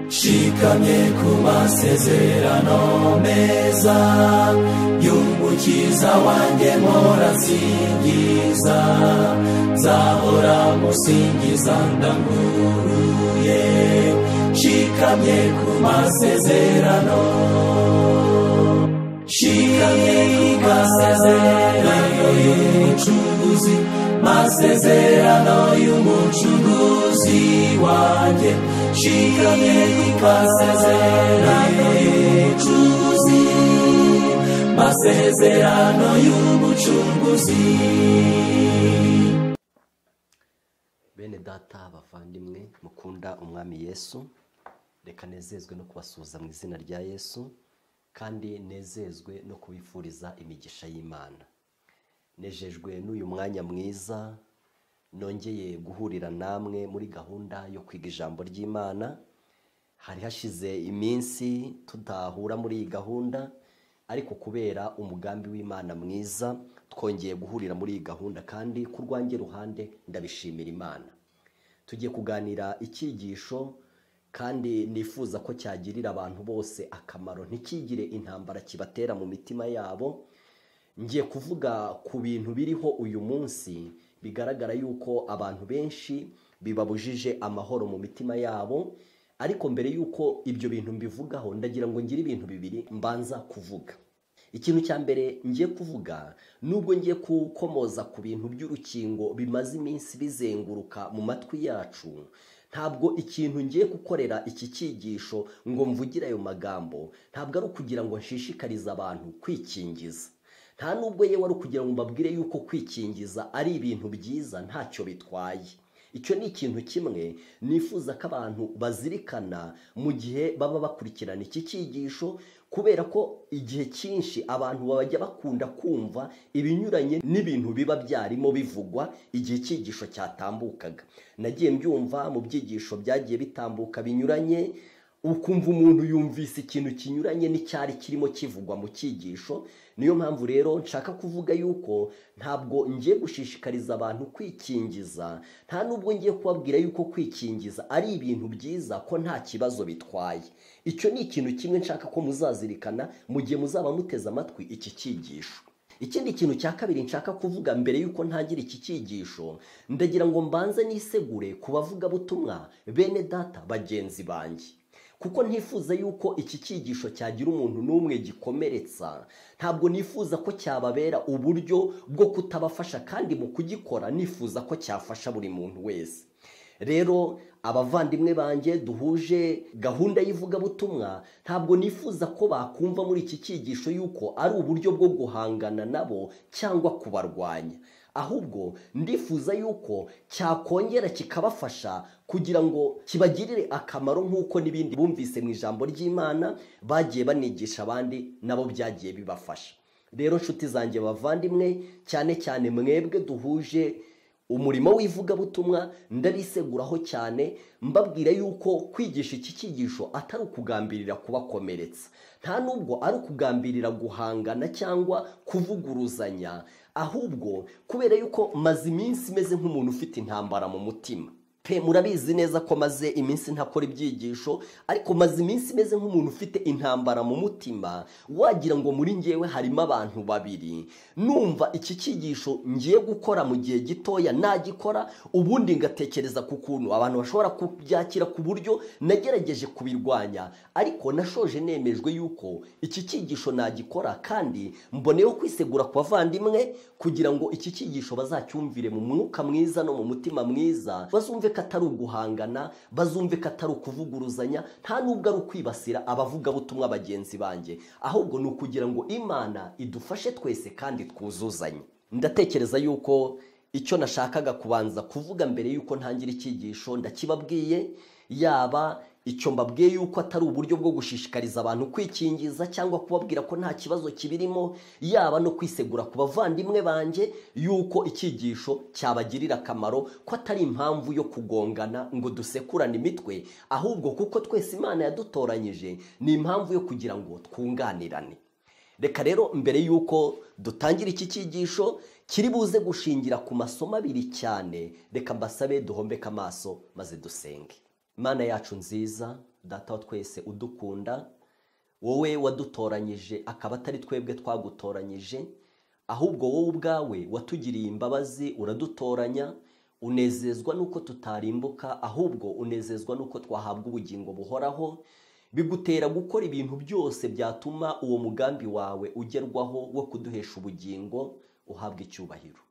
shikamye ku masezerano meza y'umukiza wanjye morasingiza nzahora musingiza ndamuruye shikamye ku masezerano shikamye ku masezerano y'umucuruzi masezerano y'umucuruzi wanjye shikamye ku masezerano y'umucuruzi masezerano y'umucunguzi bene data bavandimwe mukunda umwami yesu reka nezezwe no kubasuhuza mu izina rya yesu kandi nezezwe no kubifuriza imigisha y'imana nejejwe n'uyu mwanya mwiza nongeye guhurira namwe muri gahunda yo kwiga ijambo ry'imana hari hashize iminsi tudahura muri iyi gahunda ariko kubera umugambi w'imana mwiza twongeye guhurira muri iyi gahunda kandi ku rwange ruhande ndabishimira imana tugiye kuganira icyigisho kandi nifuza ko cyagirira abantu bose akamaro ntikigire intambara kibatera mu mitima yabo ngiye kuvuga ku bintu biriho uyu munsi bigaragara yuko abantu benshi bibabujije amahoro mu mitima yabo ariko mbere y'uko ibyo bintu mbivugaho ndagira ngo ngire ibintu bibiri mbanza kuvuga ikintu cya mbere ngiye kuvuga nubwo ngiye gukomoza ku bintu by'urukingo bimaze iminsi bizenguruka mu matwi yacu ntabwo ikintu ngiye gukorera iki cyigisho ngo mvugire ayo magambo ntabwo ari ukugira ngo nshishikarize abantu kwikingiza nta nubwo yewe ari ukugira ngo mbabwire yuko kwikingiza ari ibintu byiza ntacyo bitwaye icyo ni ikintu kimwe nifuza ko abantu bazirikana mu gihe baba bakurikirana iki cyigisho kubera ko igihe cyinshi abantu bajya bakunda kumva ibinyuranye n'ibintu biba byarimo bivugwa igihe icyigisho cyatambukaga nagiye mbyumva mu byigisho byagiye bitambuka binyuranye ukumva umuntu yumvise ikintu kinyuranye n'icyari kirimo kivugwa mu cyigisho niyo mpamvu rero nshaka kuvuga yuko ntabwo ngiye gushishikariza abantu kwikingiza nta nubwo ngiye kubabwira yuko kwikingiza ari ibintu byiza ko nta kibazo bitwaye icyo ni ikintu kimwe nshaka ko muzazirikana mu gihe muzaba muteze amatwi iki cyigisho ikindi kintu cya kabiri nshaka kuvuga mbere y'uko ntangira iki cyigisho ndagira ngo mbanze nisegure ku bavugabutumwa bene data bagenzi banjye kuko ntifuza yuko iki cyigisho cyagira umuntu n'umwe gikomeretsa ntabwo nifuza ko cyababera uburyo bwo kutabafasha kandi mu kugikora nifuza ko cyafasha buri muntu wese rero abavandimwe banjye duhuje gahunda y'ivugabutumwa ntabwo nifuza ko bakumva muri iki cyigisho yuko ari uburyo bwo guhangana nabo cyangwa kubarwanya ahubwo ndifuza yuko cyakongera kikabafasha kugira ngo kibagirire akamaro nk'uko n'ibindi bumvise mu ijambo ry'imana bagiye banigisha abandi nabo byagiye bibafasha rero nshuti zanjye bavandimwe cyane cyane mwebwe duhuje umurimo w'ivugabutumwa ndabiseguraho cyane mbabwira yuko kwigisha iki cyigisho atari ukugambirira kubakomeretsa nta nubwo ari ukugambirira guhangana cyangwa kuvuguruzanya ahubwo kubera yuko maze iminsi imeze nk'umuntu ufite intambara mu mutima pe murabizi neza ko maze iminsi ntakora ibyigisho ariko maze iminsi imeze nk'umuntu ufite intambara mu mutima wagira ngo muri ngewe harimo abantu babiri numva iki cyigisho ngiye gukora mu gihe gitoya nagikora ubundi ngatekereza ku kuntu abantu bashobora kubyakira ku buryo nagerageje kubirwanya ariko nashoje nemejwe yuko iki cyigisho nagikora kandi mboneyeho kwisegura ku bavandimwe kugira ngo iki cyigisho bazacyumvire mu mwuka mwiza no mu mutima mwiza bazumve ko atari uguhangana bazumve ko atari ukuvuguruzanya nta nubwo ari ukwibasira abavugabutumwa bagenzi banjye ahubwo ni ukugira ngo imana idufashe twese kandi twuzuzanye ndatekereza yuko icyo nashakaga kubanza kuvuga mbere y'uko ntangira icyigisho ndakibabwiye yaba icyo mbabwiye yuko atari uburyo bwo gushishikariza abantu kwikingiza cyangwa kubabwira ko nta kibazo kibirimo yaba no kwisegura ku bavandimwe banjye yuko icyigisho cyabagirira akamaro ko atari impamvu yo kugongana ngo dusekurane imitwe ahubwo kuko twese imana yadutoranyije ni impamvu yo kugira ngo twunganirane reka rero mbere y'uko dutangira iki cyigisho kiri buze gushingira ku masomo abiri cyane reka mbasabe duhombeke amaso maze dusenge imana yacu nziza data wa twese udukunda wowe wadutoranyije akaba atari twebwe twagutoranyije ahubwo wowe ubwawe watugiriye imbabazi uradutoranya unezezwa n'uko tutarimbuka ahubwo unezezwa n'uko twahabwa ubugingo buhoraho bigutera gukora ibintu byose byatuma uwo mugambi wawe ugerwaho wo kuduhesha ubugingo uhabwa icyubahiro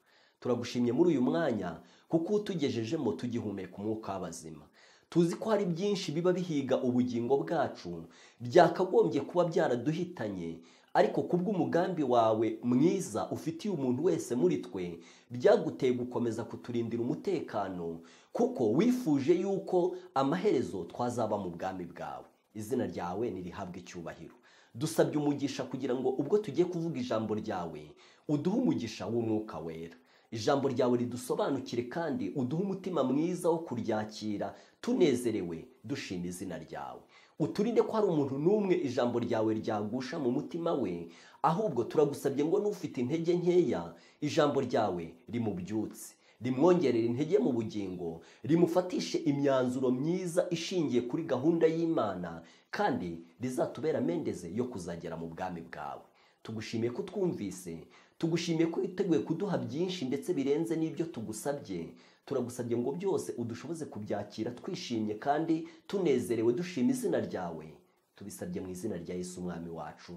turagushimye muri uyu mwanya kuko utugejejemo tugihumeka umwuka w'abazima tuzi ko hari byinshi biba bihiga ubugingo bwacu byakagombye kuba byaraduhitanye ariko kubw'umugambi wawe mwiza ufitiye umuntu wese muri twe byaguteye gukomeza kuturindira umutekano kuko wifuje yuko amaherezo twazaba mu bwami bwawe izina ryawe nirihabwe icyubahiro dusabye umugisha kugira ngo ubwo tugiye kuvuga ijambo ryawe uduhe umugisha w'umwuka wera ijambo ryawe ridusobanukire kandi uduhe umutima mwiza wo kuryakira tunezerewe dushima izina ryawe uturinde ko hari umuntu n'umwe ijambo ryawe ryagusha mu mutima we ahubwo turagusabye ngo n'ufite intege nkeya ijambo ryawe rimubyutse rimwongerera intege mu bugingo rimufatishe imyanzuro myiza ishingiye kuri gahunda y'imana kandi rizatubera amendeze yo kuzagera mu bwami bwawe tugushimiye ko utwumvise tugushimiye ko witeguye kuduha byinshi ndetse birenze n'ibyo tugusabye turagusabye ngo byose udushoboze kubyakira twishimye kandi tunezerewe dushima izina ryawe tubisabye mu izina rya Yesu umwami wacu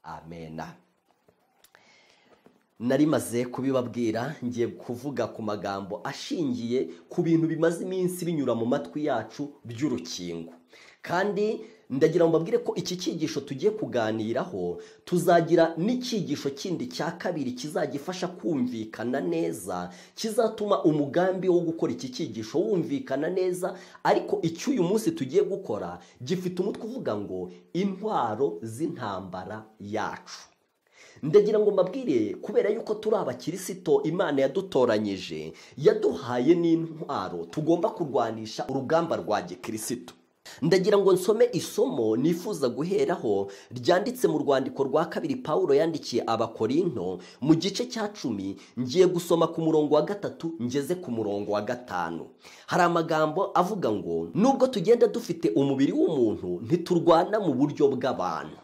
amena narimaze kubibabwira ngiye kuvuga ku magambo ashingiye ku bintu bimaze iminsi binyura mu matwi yacu by'urukingo kandi ndagira ngo mbabwire ko iki cyigisho tugiye kuganiraho tuzagira n'icyigisho kindi cya kabiri kizagifasha kumvikana neza kizatuma umugambi wo gukora iki cyigisho wumvikana neza ariko icyo uyu munsi tugiye gukora gifite umutwe uvuga ngo intwaro z'intambara yacu ndagira ngo mbabwire kubera yuko turi abakirisito imana yadutoranyije yaduhaye n'intwaro tugomba kurwanisha urugamba rwa gikirisito ndagira ngo nsome isomo nifuza guheraho ryanditse mu rwandiko rwa kabiri paul yandikiye abakorinto mu gice cya cumi ngiye gusoma ku murongo wa gatatu ngeze ku murongo wa gatanu hari amagambo avuga ngo nubwo tugenda dufite umubiri w'umuntu ntiturwana mu buryo bw'abantu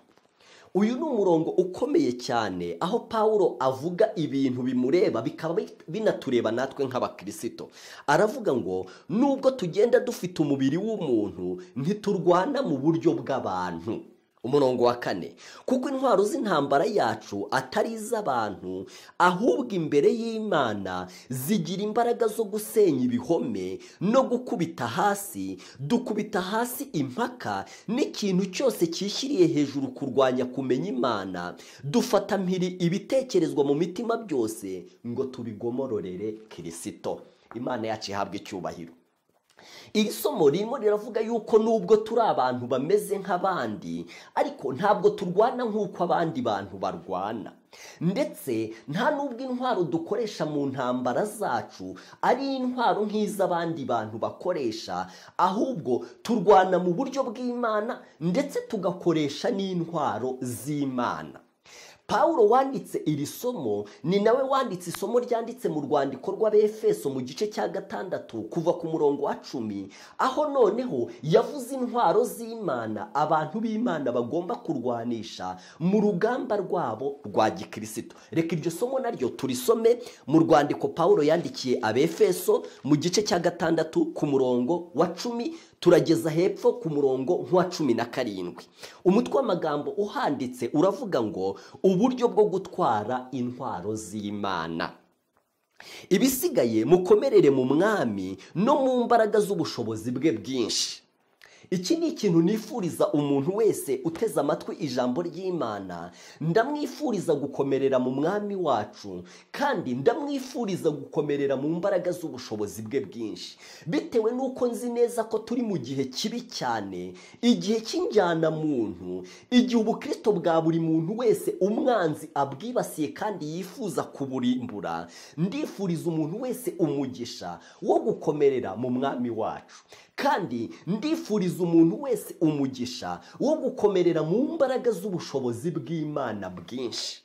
uyu ni umurongo ukomeye cyane aho paul avuga ibintu bimureba bikaba binatureba natwe nk'abakirisito aravuga ngo nubwo tugenda dufite umubiri w'umuntu ntiturwana mu buryo bw'abantu umurongo wa kane kuko intwaro z'intambara yacu atari iz'abantu ahubwo imbere y'imana zigira imbaraga zo gusenya ibihome no gukubita hasi dukubita hasi impaka n'ikintu cyose cyishyiriye hejuru kurwanya kumenya imana dufata mpiri ibitekerezwa mu mitima byose ngo tubigomororere kirisito imana yacu ihabwa icyubahiro iri somo ririmo riravuga yuko nubwo turi abantu bameze nk'abandi ariko ntabwo turwana nk'uko abandi bantu barwana ndetse nta n'ubwo intwaro dukoresha mu ntambara zacu ari intwaro nk'iz'abandi bantu bakoresha ahubwo turwana mu buryo bw'imana ndetse tugakoresha n'intwaro z'imana paul wanditse iri somo ni nawe wanditse isomo ryanditse mu rwandiko rw'abefeso mu gice cya gatandatu kuva ku murongo wa cumi aho noneho yavuze intwaro z'imana abantu b'imana bagomba kurwanisha mu rugamba rwabo rwa gikirisito reka iryo somo naryo turisome mu rwandiko paul yandikiye abefeso mu gice cya gatandatu ku murongo wa cumi turageza hepfo ku murongo nk'uwa cumi na karindwi umutwe w'amagambo uhanditse uravuga ngo uburyo bwo gutwara intwaro z'imana ibisigaye mukomerere mu mwami no mu mbaraga z'ubushobozi bwe bwinshi iki ni ikintu nifuriza umuntu wese uteze amatwi ijambo ry'imana ndamwifuriza gukomerera mu mwami wacu kandi ndamwifuriza gukomerera mu mbaraga z'ubushobozi bwe bwinshi bitewe n'uko nzi neza ko turi mu gihe kibi cyane igihe cy'injyana muntu igihe ubukristo bwa buri muntu wese umwanzi abwibasiye kandi yifuza kuburimbura ndifuriza umuntu wese umugisha wo gukomerera mu mwami wacu kandi ndifuriza umuntu wese umugisha wo gukomerera mu mbaraga z'ubushobozi bw'imana bwinshi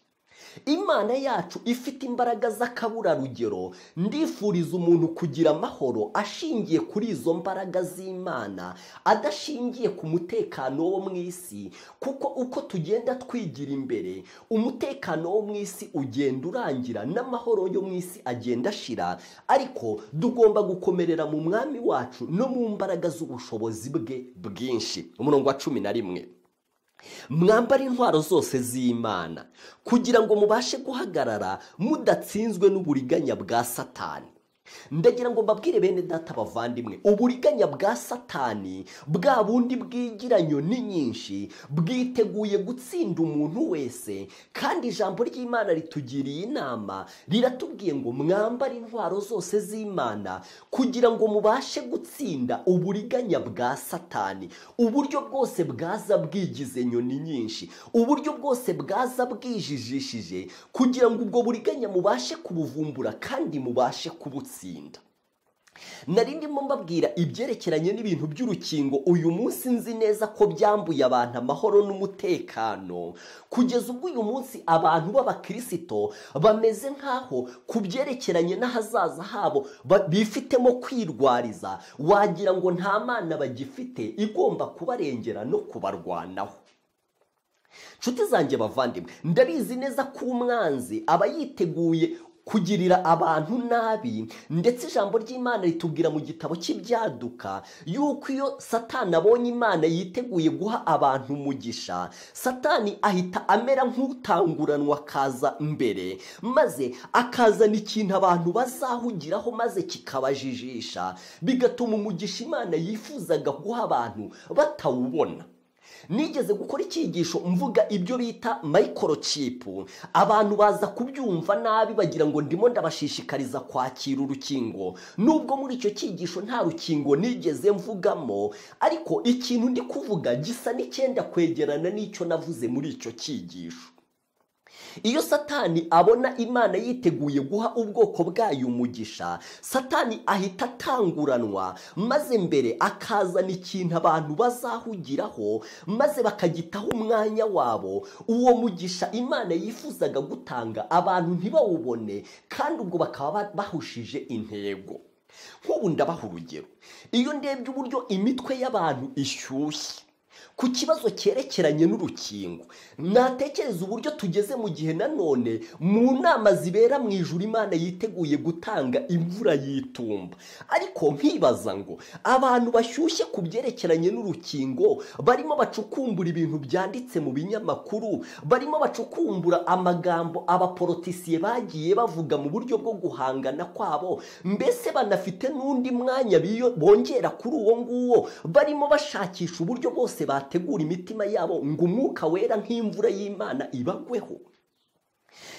imana yacu ifite imbaraga z'akaburarugero ndifuriza umuntu kugira amahoro ashingiye kuri izo mbaraga z'imana adashingiye ku mutekano wo mu isi kuko uko tugenda twigira imbere umutekano wo mu isi ugenda urangira n'amahoro yo mu isi agenda ashira ariko tugomba gukomerera mu mwami wacu no mu mbaraga z'ubushobozi bwe bwinshi umurongo wa cumi na rimwe mwambara intwaro zose z'imana kugira ngo mubashe guhagarara mudatsinzwe n'uburiganya bwa satani ndagira ngo mbabwire bene data bavandimwe uburiganya bwa satani bwa bundi bw'igiranyo ni nyinshi bwiteguye gutsinda umuntu wese kandi ijambo ry'imana ritugiriye inama riratubwiye ngo mwambare intwaro zose z'imana kugira ngo mubashe gutsinda uburiganya bwa satani uburyo bwose bwaza bwigize nyoni nyinshi uburyo bwose bwaza bwijijishije kugira ngo ubwo buriganya mubashe kubuvumbura kandi mubashe kubutsinda gutsinda nari ndimo mbabwira ibyerekeranye n'ibintu by'urukingo uyu munsi nzi neza ko byambuye abantu amahoro n'umutekano kugeza ubwo uyu munsi abantu b'abakirisito bameze nk'aho ku byerekeranye n'ahazaza habo ba- bifitemo kwirwariza wagira ngo nta mana bagifite igomba kubarengera no kubarwanaho nshuti zanjye bavandimwe ndabizi neza ko umwanzi aba yiteguye kugirira abantu nabi ndetse ijambo ry'imana ritubwira mu gitabo cy'ibyaduka yuko iyo satani abonye imana yiteguye guha abantu umugisha satani ahita amera nk'utanguranwa akaza mbere maze akazana ikintu abantu bazahugiraho maze kikabajijisha bigatuma umugisha imana yifuzaga guha abantu batawubona nigeze gukora icyigisho mvuga ibyo bita mayikorokipu abantu baza kubyumva nabi bagira ngo ndimo ndabashishikariza kwakira urukingo nubwo muri icyo cyigisho nta rukingo nigeze mvugamo ariko ikintu ndi kuvuga gisa n'icyenda kwegerana n'icyo navuze muri icyo cyigisho iyo satani abona imana yiteguye guha ubwoko bwayo umugisha satani ahita atanguranwa maze mbere akazana ikintu abantu bazahugiraho maze bakagitaho umwanya wabo uwo mugisha imana yifuzaga gutanga abantu ntibawubone kandi ubwo bakaba bahushije intego nk'ubu ndabaha urugero iyo ndebye uburyo imitwe y'abantu ishyushye ku kibazo cyerekeranye n'urukingo natekereza uburyo tugeze mu gihe nanone mu nama zibera mu ijuru imana yiteguye gutanga imvura y'itumba ariko nkibaza ngo abantu bashyushye ku byerekeranye n'urukingo barimo bacukumbura ibintu byanditse mu binyamakuru barimo bacukumbura amagambo abaporotisiye bagiye bavuga mu buryo bwo guhangana kwabo mbese banafite n'undi mwanya biyo- bongera kuri uwo nguwo barimo bashakisha uburyo bwose bategura imitima yabo ngo umwuka wera nk'imvura y'imana ibagweho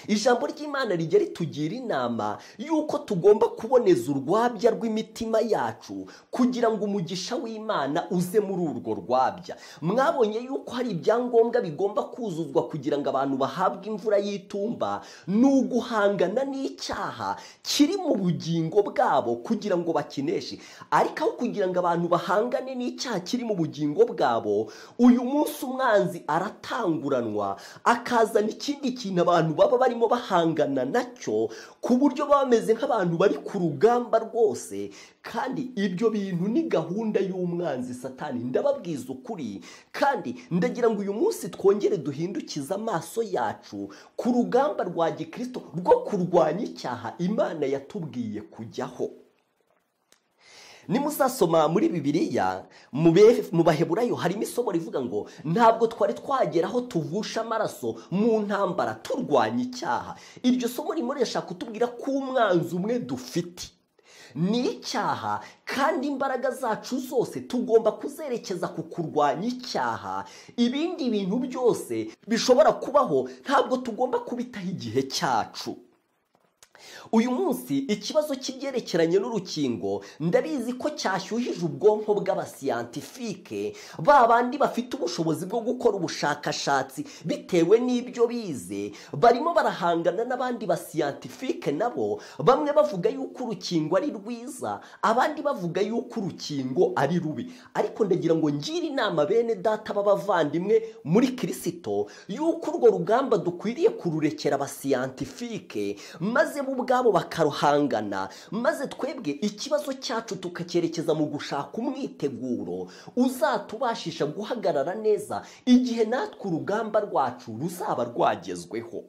ijambo ry'imana rijya ritugira inama y'uko tugomba kuboneza urwabya rw'imitima yacu kugira ngo umugisha w'imana uze muri urwo rwabya mwabonye y'uko hari ibyangombwa bigomba kuzuzwa kugira ngo abantu bahabwe imvura y'itumba ni uguhangana n'icyaha kiri mu bugingo bwabo kugira ngo bakineshe ariko aho kugira ngo abantu bahangane n'icyaha kiri mu bugingo bwabo uyu munsi umwanzi aratanguranwa akazana ikindi kintu abantu baba barimo bahangana nacyo ku buryo baba bameze nk'abantu bari ku rugamba rwose kandi ibyo bintu ni gahunda y'umwanzi satani ndababwiza ukuri kandi ndagira ngo uyu munsi twongere duhindukize amaso yacu ku rugamba rwa gikristo rwo kurwanya icyaha imana yatubwiye kujyaho nimusasoma muri bibiliya mu be- mu baheburayo harimo isomo rivuga ngo ntabwo twari twagera aho tuvusha amaraso mu ntambara turwanya icyaha iryo somo ririmo rirashaka kutubwira ko umwanzi umwe dufite ni icyaha kandi imbaraga zacu zose tugomba kuzerekeza ku kurwanya icyaha ibindi bintu byose bishobora kubaho ntabwo tugomba kubitaho igihe cyacu uyu munsi ikibazo cy'ibyerekeranye n'urukingo ndabizi ko cyashyuhije ubwonko bw'abasiyantifike ba bandi bafite ubushobozi bwo gukora ubushakashatsi bitewe n'ibyo bize barimo barahangana n'abandi basiyantifike nabo bamwe bavuga yuko urukingo ari rwiza abandi bavuga yuko urukingo ari rubi ariko ndagira ngo ngire inama bene data b'abavandimwe muri kirisito yuko urwo rugamba dukwiriye kururekera abasiyantifike maze bo ubwabo bakaruhangana maze twebwe ikibazo cyacu tukacyerekeza mu gushaka umwiteguro uzatubashisha guhagarara neza igihe natwe urugamba rwacu ruzaba rwagezweho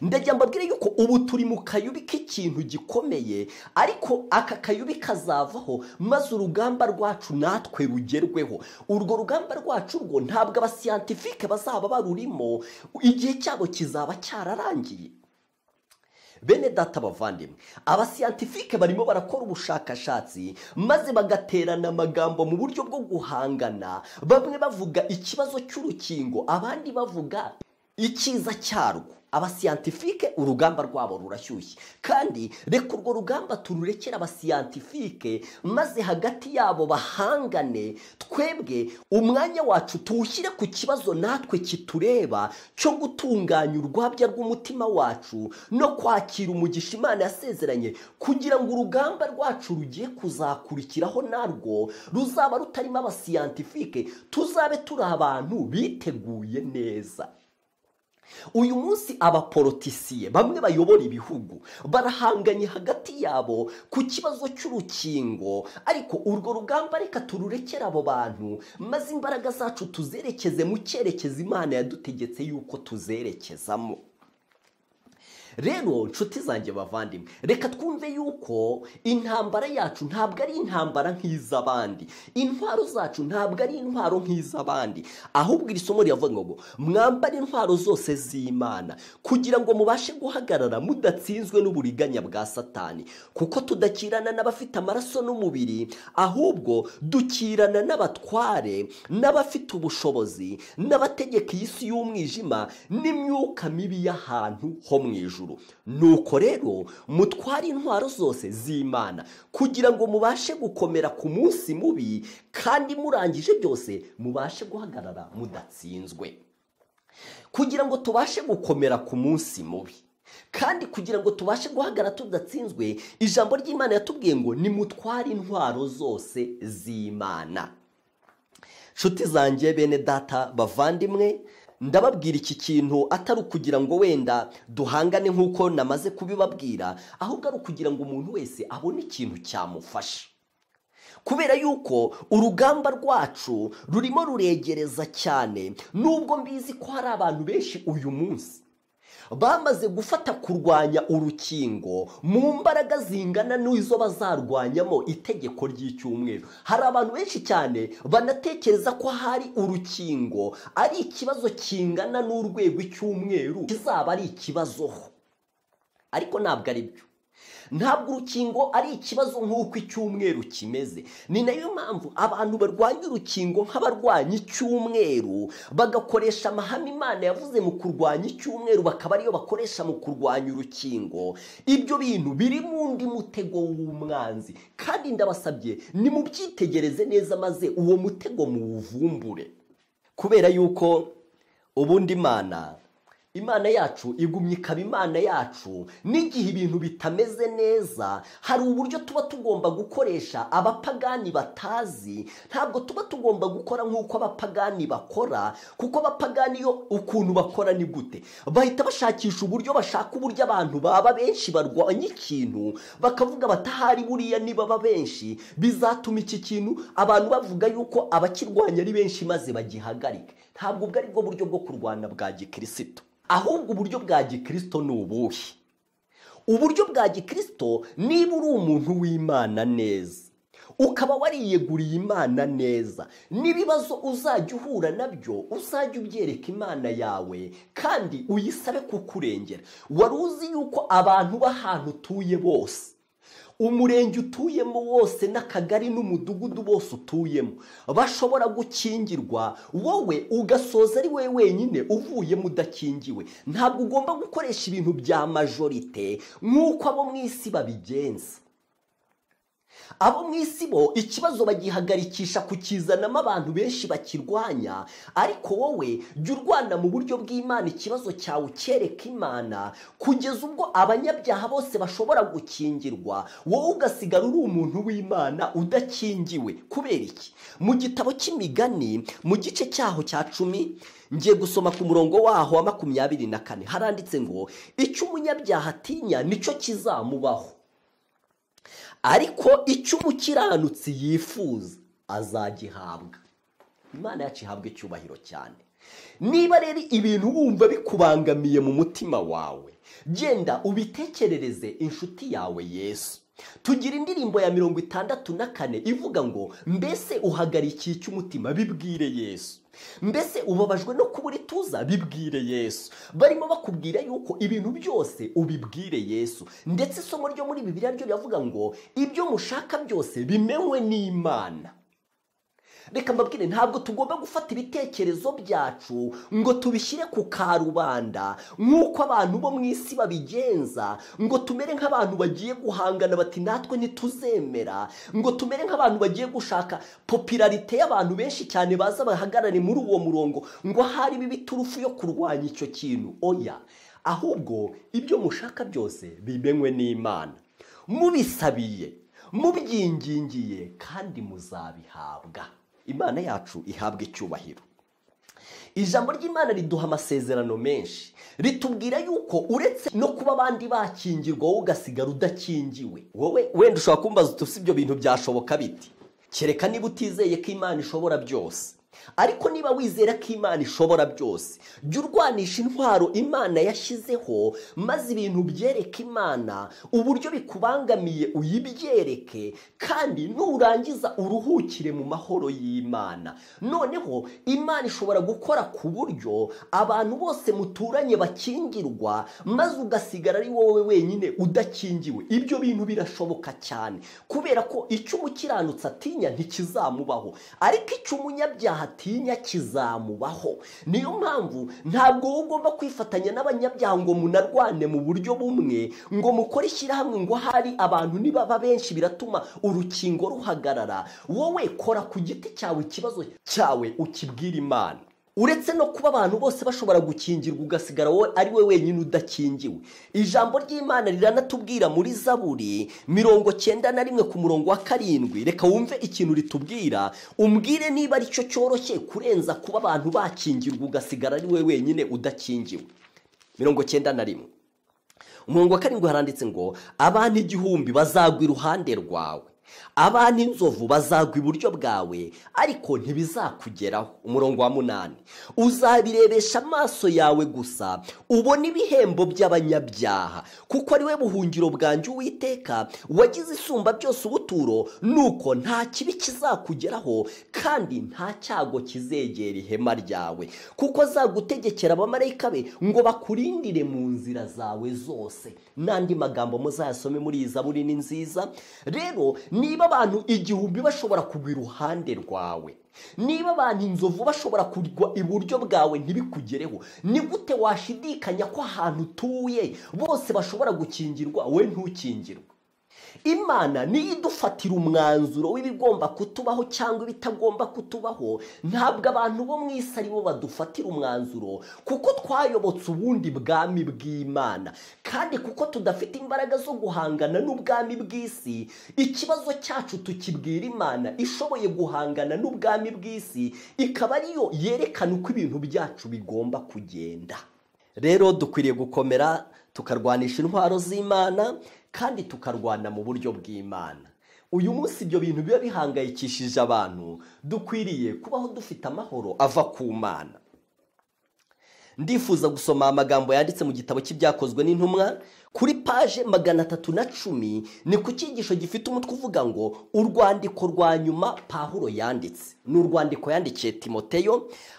ndajya mbabwire yuko ubu turi mu kayubi k'ikintu gikomeye ariko aka kayubi kazavaho maze urugamba rwacu natwe rugerweho urwo rugamba rwacu rwo ntabwo abasiyantifike bazaba barurimo igihe cyabo kizaba cyararangiye bene data bavandimwe abasiyantifike barimo barakora ubushakashatsi maze bagaterana amagambo mu buryo bwo guhangana bamwe bavuga ikibazo cy'urukingo abandi bavuga icyiza cyarwo abasiyantifike urugamba rwabo rurashyushye kandi reka urwo rugamba tururekere abasiyantifike maze hagati yabo bahangane twebwe umwanya wacu tuwushyire ku kibazo natwe kitureba cyo gutunganya urwabya rw'umutima wacu no kwakira umugisha imana yasezeranye kugira ngo urugamba rwacu rugiye kuzakurikiraho narwo ruzaba rutarimo abasiyantifike tuzabe turi abantu biteguye neza uyu munsi abaporotisiye bamwe bayobora ibihugu barahanganye hagati yabo ku kibazo cy'urukingo ariko urwo rugamba reka tururekere abo bantu maze imbaraga zacu tuzerekeze mu cyerekezo imana yadutegetse yuko tuzerekezamo rero nshuti zanjye bavandimwe reka twumve yuko intambara yacu ntabwo ari intambara nk'iz'abandi intwaro zacu ntabwo ari intwaro nk'iz'abandi ahubwo iri somo riravuga ngo mwambare intwaro zose z'imana kugira ngo mubashe guhagarara mudatsinzwe n'uburiganya bwa satani kuko tudakirana n'abafite amaraso n'umubiri ahubwo dukirana n'abatware n'abafite ubushobozi n'abategeka iyi si y'umwijima n'imyuka mibi y'ahantu ho mu ijoro nuko rero mutware intwaro zose z'imana kugira ngo mubashe gukomera ku munsi mubi kandi murangije byose mubashe guhagarara mudatsinzwe kugira ngo tubashe gukomera ku munsi mubi kandi kugira ngo tubashe guhagara tudatsinzwe ijambo ry'imana yatubwiye ngo nimutware intwaro zose z'imana nshuti zanjye bene data bavandimwe ndababwira iki kintu atari ukugira ngo wenda duhangane nk'uko namaze kubibabwira ahubwo ari ukugira ngo umuntu wese abone ikintu cyamufasha kubera yuko urugamba rwacu rurimo ruregereza cyane nubwo mbizi ko hari abantu benshi uyu munsi bamaze gufata kurwanya urukingo mu mbaraga zingana n'izo bazarwanyamo itegeko ry'icyumweru hari abantu benshi cyane banatekereza ko hari urukingo ari ikibazo kingana n'urwego icyumweru kizaba ari ikibazoho ariko ntabwo ari byo ntabwo urukingo ari ikibazo nk'uko icyumweru kimeze ni nayo mpamvu abantu barwanya urukingo nk'abarwanya icyumweru bagakoresha amahame imana yavuze mu kurwanya icyumweru bakaba ariyo bakoresha mu kurwanya urukingo ibyo bintu biri mu ndi mutego w'umwanzi kandi ndabasabye nimubyitegereze neza maze uwo mutego muwuvumbure kubera yuko ubundi imana imana yacu igumya ikaba imana yacu n'igihe ibintu bitameze neza hari uburyo tuba tugomba gukoresha abapagani batazi ntabwo tuba tugomba gukora nk'uko abapagani bakora kuko abapagani yo ukuntu bakora ni gute bahita bashakisha uburyo bashaka uburyo abantu baba benshi barwanya ikintu bakavuga batahari buriya nibaba benshi bizatuma iki kintu abantu bavuga yuko abakirwanya ari benshi maze bagihagarike ntabwo ubwo ari bwo buryo bwo kurwana bwa gikirisito ahubwo uburyo bwa gikirisito ni ubuhe uburyo bwa gikirisito niba uri umuntu w'imana neza ukaba wariyeguriye imana neza n'ibibazo uzajya uhura nabyo uzajya ubyereka imana yawe kandi uyisabe kukurengera wari uzi yuko abantu b'ahantu utuye bose umurenge utuyemo wose n'akagari n'umudugudu bose utuyemo bashobora gukingirwa wowe ugasoza ari wowe wenyine uvuyemo udakingiwe ntabwo ugomba gukoresha ibintu bya majorite nk'uko abo mu isi babigenza abo mu isi bo ikibazo bagihagarikisha kukizanamo abantu benshi bakirwanya ariko wowe jya urwana mu buryo bw'imana ikibazo cyawe ucyereka imana kugeza ubwo abanyabyaha bose bashobora gukingirwa wowe ugasigara uri umuntu w'imana udakingiwe kubera iki mu gitabo cy'imigani mu gice cyaho cya cumi ngiye gusoma ku murongo waho wa makumyabiri na kane haranditse ngo icyo umunyabyaha atinya nicyo kizamubaho ariko icyo umukiranutsi yifuza azagihabwa imana yacu ihabwa icyubahiro cyane niba rero ibintu wumva bikubangamiye mu mutima wawe genda ubitekerereze inshuti yawe yesu tugira indirimbo ya mirongo itandatu na kane ivuga ngo mbese uhagarikiye icyo umutima bibwire yesu mbese ubabajwe no kubura ituza bibwire yesu barimo bakubwira yuko ibintu byose ubibwire yesu ndetse isomo ryo muri bibiliya ryo riravuga ngo ibyo mushaka byose bimenywe n'imana reka mbabwire ntabwo tugomba gufata ibitekerezo byacu ngo tubishyire ku karubanda nk'uko abantu bo mu isi babigenza ngo tumere nk'abantu bagiye guhangana bati natwe ntituzemera ngo tumere nk'abantu bagiye gushaka popularite y'abantu benshi cyane baza bahagarare muri uwo murongo ngo ahari biba iturufu yo kurwanya icyo kintu oya ahubwo ibyo mushaka byose bimenywe n'imana mubisabiye mubyingingiye kandi muzabihabwa imana yacu ihabwa icyubahiro ijambo ry'imana riduha amasezerano menshi ritubwira yuko uretse no kuba abandi bakingirwa wowe ugasigara udakingiwe wowe wenda ushobora kumbaza uti si ibyo bintu byashoboka biti kereka niba utizeye ko imana ishobora byose ariko niba wizera ko imana ishobora byose jya urwanisha intwaro imana yashyizeho maze ibintu byereka imana uburyo bikubangamiye uyibyereke kandi nurangiza uruhukire mu mahoro y'imana noneho imana ishobora gukora ku buryo abantu bose muturanye bakingirwa maze ugasigara ari wowe wenyine udakingiwe ibyo bintu birashoboka cyane kubera ko icyo umukiranutsi atinya ntikizamubaho ariko icyo umunyabyaha atinya kizamubaho niyo mpamvu ntabwo wowe ugomba kwifatanya n'abanyabyaha ngo munarwane mu buryo bumwe ngo mukore ishyirahamwe ngo hari abantu nibaba benshi biratuma urukingo ruhagarara wowe kora ku giti cyawe ikibazo cyawe ukibwira imana uretse no kuba abantu bose bashobora gukingirwa ugasigara wowe ari we wenyine udakingiwe ijambo ry'imana riranatubwira muri zaburi mirongo cyenda na rimwe ku murongo wa karindwi reka wumve ikintu ritubwira umbwire niba aricyo cyoroshye kurenza kuba abantu bakingirwa ugasigara ari we wenyine udakingiwe mirongo cyenda na rimwe umurongo wa karindwi haranditse ngo abantu igihumbi bazagwa iruhande rwawe abantu inzovu bazagwa iburyo bwawe ariko ntibizakugeraho umurongo wa munani uzabirebesha amaso yawe gusa ubona ibihembo by'abanyabyaha kuko ari we buhungiro bwanjye uwiteka wagize isumba byose ubuturo nuko nta kibi kizakugeraho kandi nta cyago kizegera ihema ryawe kuko azagutegekera abamarayika be ngo bakurindire mu nzira zawe zose n'andi magambo muzayasome muri iyi zaburi ni nziza rero niba abantu igihumbi bashobora kugwa iruhande rwawe niba abantu inzovu bashobora kugwa iburyo bwawe ntibikugereho ni gute washidikanya ko ahantu utuye bose bashobora gukingirwa we ntukingirwe imana niyo idufatira umwanzuro w'ibigomba kutubaho cyangwa ibitagomba kutubaho ntabwo abantu bo mu isi aribo badufatira umwanzuro kuko twayobotse ubundi bwami bw'imana kandi kuko tudafite imbaraga zo guhangana n'ubwami bw'isi ikibazo cyacu tukibwira imana ishoboye guhangana n'ubwami bw'isi ikaba ariyo yerekana uko ibintu byacu bigomba kugenda rero dukwiriye gukomera tukarwanisha intwaro z'imana kandi tukarwana mu buryo bw'imana uyu munsi ibyo bintu biba bihangayikishije abantu dukwiriye kubaho dufite amahoro ava ku mana ndifuza gusoma amagambo yanditse mu gitabo cy'ibyakozwe n'intumwa kuri paje magana atatu na cumi ni ku cyigisho gifite umutwe uvuga ngo urwandiko rwa nyuma pahuro yanditse ni urwandiko yandikiye timoteyo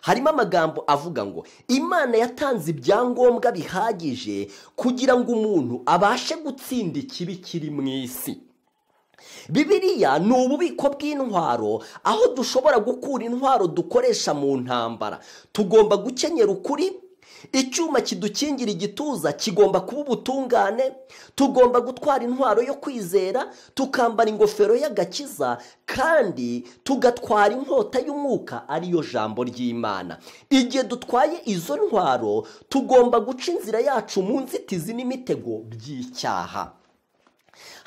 harimo amagambo avuga ngo imana yatanze ibyangombwa bihagije kugira ngo umuntu abashe gutsinda ikibi kiri mu isi bibiriya ni ububiko bw'intwaro aho dushobora gukura intwaro dukoresha mu ntambara tugomba gukenyera ukuri icyuma kidukingira igituza kigomba kuba ubutungane tugomba gutwara intwaro yo kwizera tukambara ingofero y'agakiza kandi tugatwara inkota y'umwuka ariyo jambo ry'imana igihe dutwaye izo ntwaro tugomba guca inzira yacu mu nzitizi n'imitego by'icyaha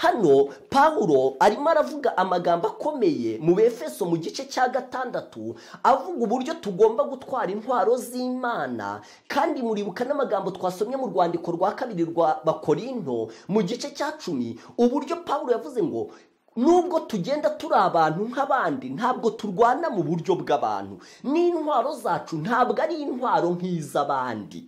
hano pawulo arimo aravuga amagambo akomeye mu befeso mu gice cya gatandatu avuga uburyo tugomba gutwara intwaro z'imana kandi muribuka n'amagambo twasomye mu rwandiko rwa kabiri rwa bakorinto mu gice cya cumi uburyo pawulo yavuze ngo nubwo tugenda turi abantu nk'abandi ntabwo turwana mu buryo bw'abantu n'intwaro zacu ntabwo ari intwaro nk'iz'abandi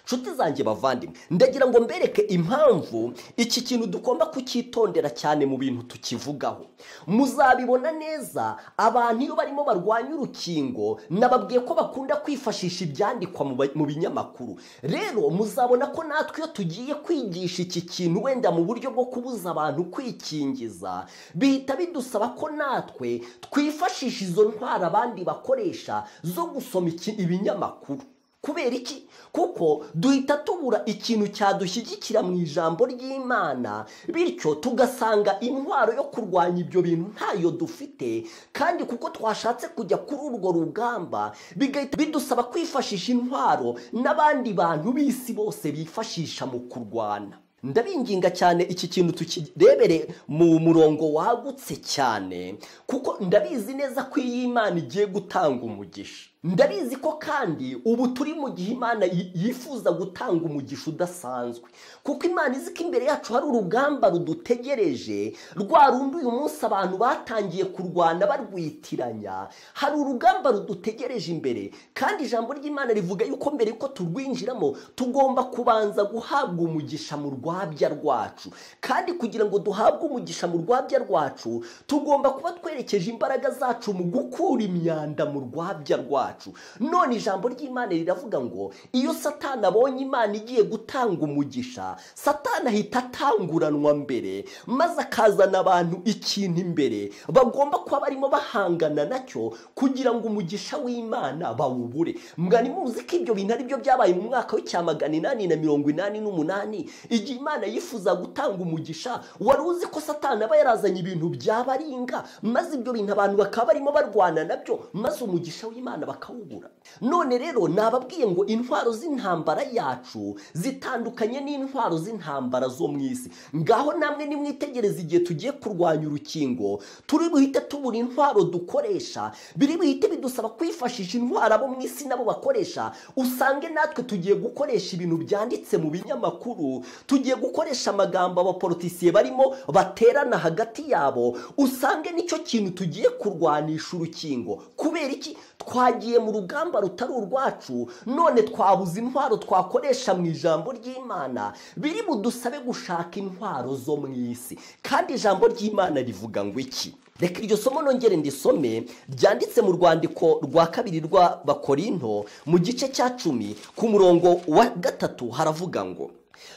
nshuti zanjye bavandimwe ndagira ngo mbereke impamvu iki kintu tugomba kucyitondera cyane mu bintu tukivugaho muzabibona neza abantu iyo barimo barwanya urukingo nababwiye ko bakunda kwifashisha ibyandikwa mu ba- mu binyamakuru rero muzabona ko natwe iyo tugiye kwigisha iki kintu wenda mu buryo bwo kubuza abantu kwikingiza bihita bidusaba ko natwe twifashisha izo ntwaro abandi bakoresha zo gusoma iki- ibinyamakuru kubera iki kuko duhita tubura ikintu cyadushyigikira mu ijambo ry'imana bityo tugasanga intwaro yo kurwanya ibyo bintu ntayo dufite kandi kuko twashatse kujya kuri urwo rugamba bigahita bidusaba kwifashisha intwaro n'abandi bantu b'isi bose bifashisha mu kurwana ndabinginga cyane iki kintu tukirebere mu murongo wagutse cyane kuko ndabizi neza ko iyi imana igiye gutanga umugisha ndabizi ko kandi ubu turi mu gihe imana yi- yifuza gutanga umugisha udasanzwe kuko imana izi ko imbere yacu hari urugamba rudutegereje rwa rundi uyu munsi abantu batangiye kurwana barwitiranya hari urugamba rudutegereje imbere kandi ijambo ry'imana rivuga yuko mbere yuko turwinjiramo tugomba kubanza guhabwa umugisha mu rwabya rwacu kandi kugira ngo duhabwe umugisha mu rwabya rwacu tugomba kuba twerekeje imbaraga zacu mu gukura imyanda mu rwabya rwacu none ijambo ry'imana riravuga ngo iyo satani abonye imana igiye gutanga umugisha satani ahita atanguranwa mbere maze akazana abantu ikintu imbere bagomba kuba barimo bahangana nacyo kugira ngo umugisha w'imana bawubure mwari muzi ko ibyo bintu ari byo byabaye mu mwaka w'icyamagana inani na mirongo inani n'umunani igihe imana yifuza gutanga umugisha wari uzi ko satani aba yarazanye ibintu byabaringa maze ibyo bintu abantu bakaba barimo barwana nabyo maze umugisha w'imana bakawubura none rero nababwiye ngo intwaro z'intambara yacu zitandukanye n'intwaro z'intambara zo mu isi ngaho namwe nimwitegereze igihe tugiye kurwanya urukingo turi buhite tubura intwaro dukoresha biri buhite bidusaba kwifashisha intwaro abo mu isi nabo bakoresha usange natwe tugiye gukoresha ibintu byanditse mu binyamakuru tugiye gukoresha amagambo abaporotisiye barimo baterana hagati yabo usange nicyo kintu tugiye kurwanisha urukingo kubera iki twagiye mu rugamba rutari urwacu none twabuze intwaro twakoresha mu ijambo ry'imana biri budusabe gushaka intwaro zo mu isi kandi ijambo ry'imana rivuga ngo iki reka iryo somo nongere ndisome ryanditse mu rwandiko rwa kabiri rwa bakorinto mu gice cya cumi ku murongo wa gatatu haravuga ngo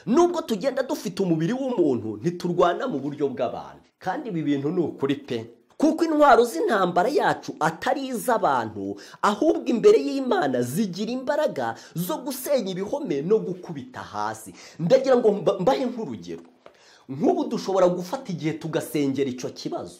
nubwo tugenda dufite umubiri w'umuntu ntiturwana mu buryo bw'abantu kandi ibi bintu ni ukuri pe kuko intwaro z'intambara yacu atari iz'abantu ahubwo imbere y'imana zigira imbaraga zo gusenya ibihome no gukubita hasi ndagira ngo mba- mbahe nk'urugero nk'ubu dushobora gufata igihe tugasengera icyo kibazo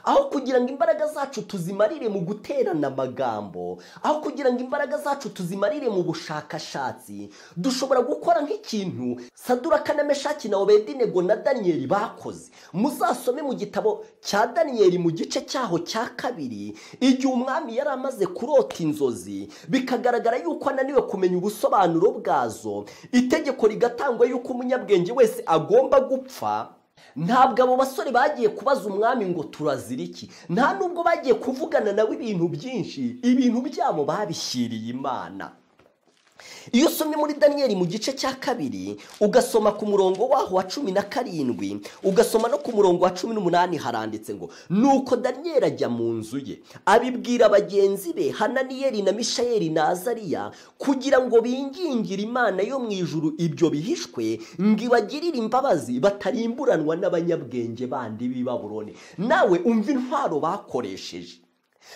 aho kugira ngo imbaraga zacu tuzimarire mu guterana amagambo aho kugira ngo imbaraga zacu tuzimarire mu bushakashatsi dushobora gukora nk'ikintu saduraka na meshaki na obedinego na daniyeli bakoze muzasome mu gitabo cya daniyeli mu gice cyaho cya kabiri igihe umwami yari amaze kurota inzozi bikagaragara yuko ananiwe kumenya ubusobanuro bwazo itegeko rigatangwa yuko umunyabwenge wese agomba gupfa ntabwo abo basore bagiye kubaza umwami ngo turazira iki nta nubwo bagiye kuvugana nawe ibintu byinshi ibintu byabo babishyiriye imana iyo usomye muri daniyeli mu gice cya kabiri ugasoma ku murongo waho wa cumi na karindwi ugasoma no ku murongo wa cumi n'umunani haranditse ngo nuko daniyeli ajya mu nzu ye abibwira bagenzi be hananiyeli na mishayeli na azariya kugira ngo bingingire imana yo mu ijuru ibyo bihishwe ngo ibagirire imbabazi batarimburanwa n'abanyabwenge bandi b'i Babuloni nawe umva intwaro bakoresheje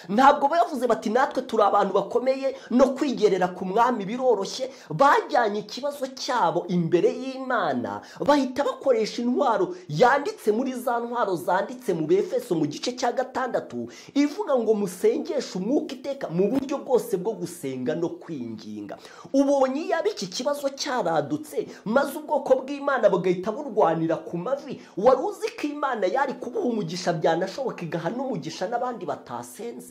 ntabwo bavuze bati natwe turi abantu bakomeye no kwigerera ku mwami biroroshye bajyanye ikibazo cyabo imbere y'imana bahita bakoresha intwaro yanditse muri za ntwaro zanditse mu befeso mu gice cya gatandatu ivuga ngo musengeshe umwuka iteka mu buryo bwose bwo gusenga no kwinginga ubonye yaba iki kibazo cyaradutse maze ubwoko bw'imana bagahita burwanira ku mavi wari uzi ko imana yari kubuha umugisha byanashoboka igaha n'umugisha n'abandi batasenze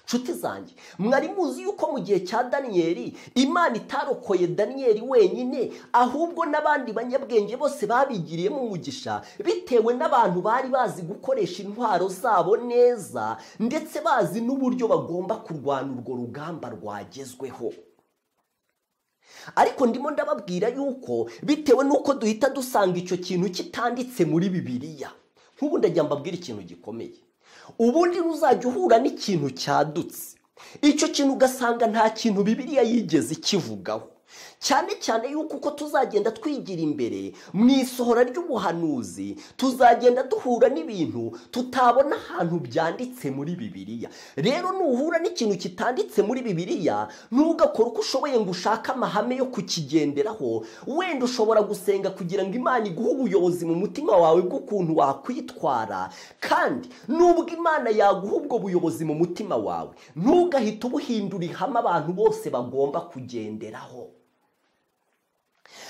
nshuti zanjye mwari muzi yuko mu gihe cya daniyeli imana itarokoye daniyeli wenyine ahubwo n'abandi banyabwenge bose babigiriyemo umugisha bitewe n'abantu bari bazi gukoresha intwaro zabo neza ndetse bazi n'uburyo bagomba kurwana urwo rugamba rwagezweho ariko ndimo ndababwira yuko bitewe n'uko duhita dusanga icyo kintu kitanditse muri bibiliya nk'ubu ndajya mbabwira ikintu gikomeye ubundi uzajya uhura n'ikintu cyadutse icyo kintu ugasanga nta kintu bibiriya yigeze ikivugaho cyane cyane yuko uko tuzagenda twigira imbere mu isohora ry'ubuhanuzi tuzagenda duhura n'ibintu tutabona ahantu byanditse muri bibiliya rero nuhura n'ikintu kitanditse muri bibiliya ntugakore uko ushoboye ngo ushake amahame yo kukigenderaho wenda ushobora gusenga kugira ngo imana iguhe ubuyobozi mu mutima wawe bw'ukuntu wakwitwara kandi nubwo imana yaguha ubwo buyobozi mu mutima wawe ntugahite ubuhindura ihame abantu bose bagomba kugenderaho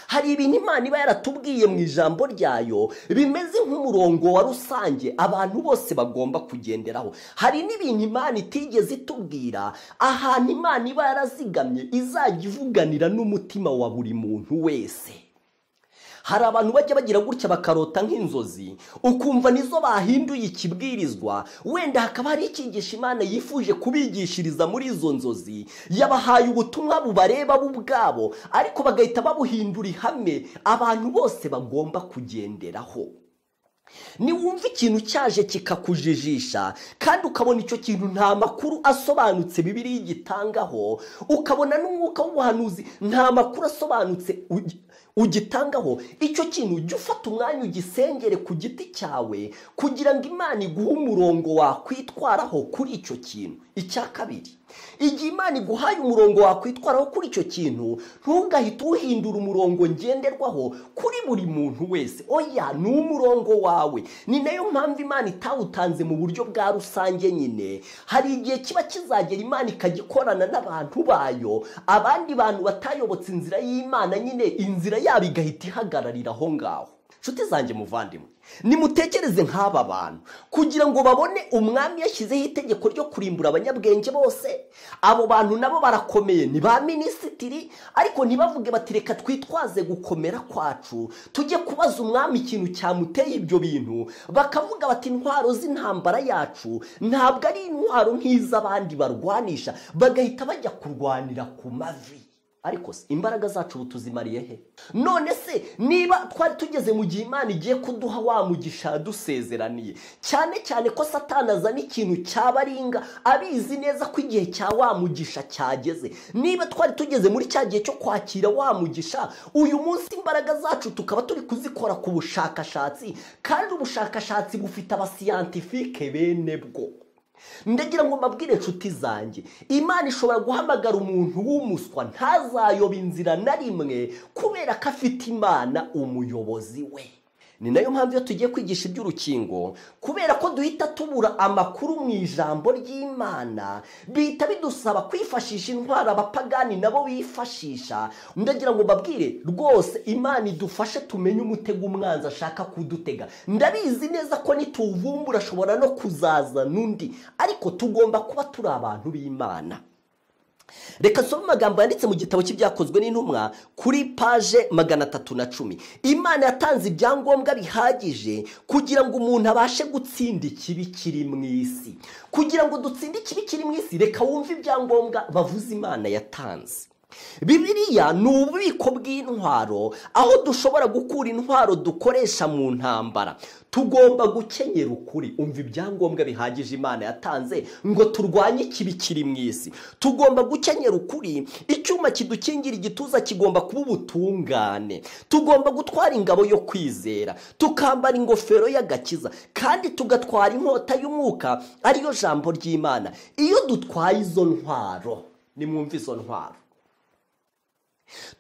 hari ibintu imana iba yaratubwiye mu ijambo ryayo bimeze nk'umurongo wa rusange abantu bose bagomba kugenderaho hari n'ibintu imana itigeze itubwira ahantu imana iba yarazigamye izajya ivuganira n'umutima wa buri muntu wese hari abantu bajya bagira gutya bakarota nk'inzozi ukumva nizo bahinduye ikibwirizwa wenda hakaba hari icyigisha imana yifuje kubigishiriza muri izo nzozi yabahaye ubutumwa bubareba bo ubwabo ariko bagahita babuhindura ihame abantu bose bagomba kugenderaho niwumva ikintu cyaje kikakujijisha kandi ukabona icyo kintu nta makuru asobanutse bibiri gitangaho ukabona n'umwuka w'ubuhanuzi nta makuru asobanutse ugitangaho icyo kintu ujya ufata umwanya ugisengere ku giti cyawe kugira ngo imana iguhe umurongo wakwitwaraho kuri icyo kintu icya kabiri igihe imana iguhaye umurongo wakwitwaraho kuri icyo kintu ntugahite uhindura umurongo ngenderwaho kuri buri muntu wese oya ni umurongo wawe ni nayo mpamvu imana itawutanze mu buryo bwa rusange nyine hari igihe kiba kizagera imana ikagikorana n'abantu bayo abandi bantu batayobotse inzira y'imana nyine inzira yabo igahita ihagararira aho ngaho nshuti zanjye muvandimwe nimutekereze nk'aba bantu kugira ngo babone umwami yashyizeho itegeko ryo kurimbura abanyabwenge bose abo bantu nabo barakomeye ni ba minisitiri ariko ntibavuge bati reka twitwaze gukomera kwacu tujye kubaza umwami ikintu cyamuteye ibyo bintu bakavuga bati intwaro z'intambara yacu ntabwo ari intwaro nk'iz'abandi barwanisha bagahita bajya kurwanira ku mavi ariko se imbaraga zacu ubu tuzimariye he none se niba twari tugeze mu gihe imana igiye kuduha wa mugisha yadusezeraniye cyane cyane ko satani azana ikintu cyabaringa abizi neza ko igihe cya wa mugisha cyageze niba twari tugeze muri cya gihe cyo kwakira wa mugisha uyu munsi imbaraga zacu tukaba turi kuzikora ku bushakashatsi kandi ubushakashatsi bufite abasiyantifike bene bwo ndagira ngo mbabwire inshuti zanjye imana ishobora guhamagara umuntu w'umuswa ntazayobe inzira na rimwe kubera ko afite imana umuyobozi we ni nayo mpamvu iyo tugiye kwigisha iby'urukingo kubera ko duhita tubura amakuru mu ijambo ry'imana bihita bidusaba kwifashisha intwaro abapagani nabo bifashisha ndagira ngo mbabwire rwose imana idufashe tumenye umutego umwanzi ashaka kudutega ndabizi neza ko nituwuvumbura ashobora no kuzaza n'undi ariko tugomba kuba turi abantu b'imana reka nsome amagambo yanditse mu gitabo cy'ibyakozwe n'intumwa kuri paje magana atatu na cumi imana yatanze ibyangombwa bihagije kugira ngo umuntu abashe gutsinda ikibi kiri mu isi kugira ngo dutsinde ikibi kiri mu isi reka wumve ibyangombwa bavuze imana yatanze bibiriya ni ububiko bw'intwaro aho dushobora gukura intwaro dukoresha mu ntambara tugomba gukenyera ukuri umva ibyangombwa bihagije imana yatanze ngo turwanye ikibi kiri mu isi tugomba gukenyera ukuri icyuma kidukingira igituza kigomba kuba ubutungane tugomba gutwara ingabo yo kwizera tukambara ingofero y'agakiza kandi tugatwara inkota y'umwuka ariyo jambo ry'imana iyo dutwaye izo ntwaro nimwumve izo ntwaro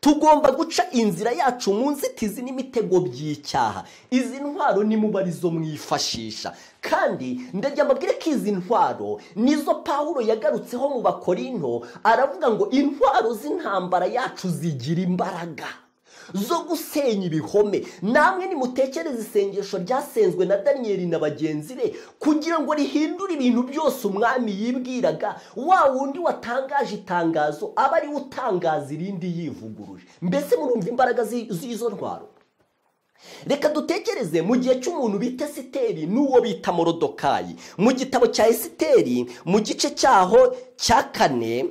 tugomba guca inzira yacu mu nzitizi n'imitego by'icyaha izi ntwaro nimubarizo mwifashisha kandi ndajya mbabwire ko izi ntwaro nizo pawuro yagarutseho mu bakorino aravuga ngo intwaro z'intambara yacu zigira imbaraga zo gusenya ibihome namwe nimutekereze isengesho ryasenzwe na daniyeli na bagenzi be kugira ngo rihindure ibintu byose umwami yibwiraga wa wundi watangaje itangazo aba ariwe utangaza irindi yivuguruje mbese murumva imbaraga zi- z'izo ntwaro reka dutekereze mu gihe cy'umuntu bita esiteri n'uwo bita morodokayi mu gitabo cya esiteri mu gice cyaho cya kane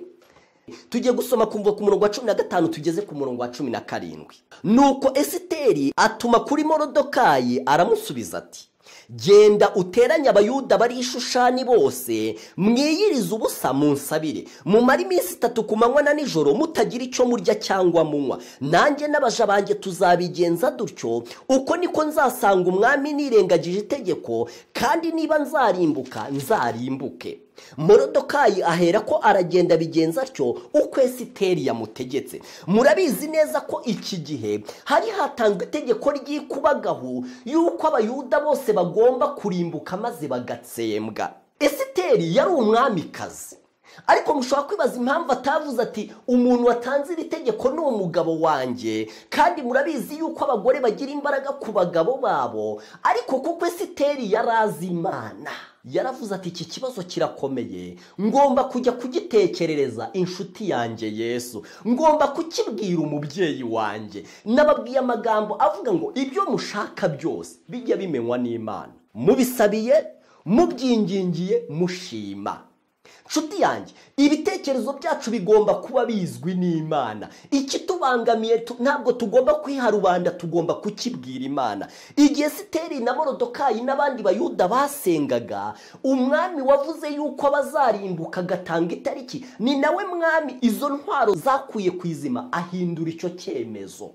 tugiye gusoma kuva ku murongo wa cumi na gatanu tugeze ku murongo wa cumi na karindwi nuko esiteri atuma kuri morodokayi aramusubiza ati genda uteranye abayuda bari i shushani bose mwiyirize ubusa munsabire mumare iminsi itatu ku manywa na nijoro mutagira icyo murya cyangwa munywa nanjye n'abaja banjye tuzabigenza dutyo uko niko nzasanga umwami nirengagije itegeko kandi niba nzarimbuka nzarimbuke morodokayi ahera ko aragenda bigenza atyo uko esiteri yamutegetse murabizi neza ko iki gihe hari hatanzwe itegeko ry'ikubagahu y'uko abayuda bose bagomba kurimbuka maze bagatsembwa esiteri yari umwamikazi ariko mushobora kwibaza impamvu atavuze ati umuntu watanze iri tegeko ni umugabo wanjye kandi murabizi yuko abagore bagira imbaraga ku bagabo babo ariko kuko esiteri yari azi imana yaravuze ati iki kibazo kirakomeye ngomba kujya kugitekerereza inshuti yanjye yesu ngomba kukibwira umubyeyi wanjye nababwiye amagambo avuga ngo ibyo mushaka byose bijya bimenywa n'imana mubisabiye mubyingingiye mushima nshuti yanjye ibitekerezo byacu bigomba kuba bizwi n'imana ikitubangamiye tu- ntabwo tugomba kwiharubanda tugomba kukibwira imana igihe siteri na morodokayi n'abandi bayuda basengaga umwami wavuze yuko abazarimbuka agatanga itariki ni nawe mwami izo ntwaro zakuye ku izima ahindura icyo cyemezo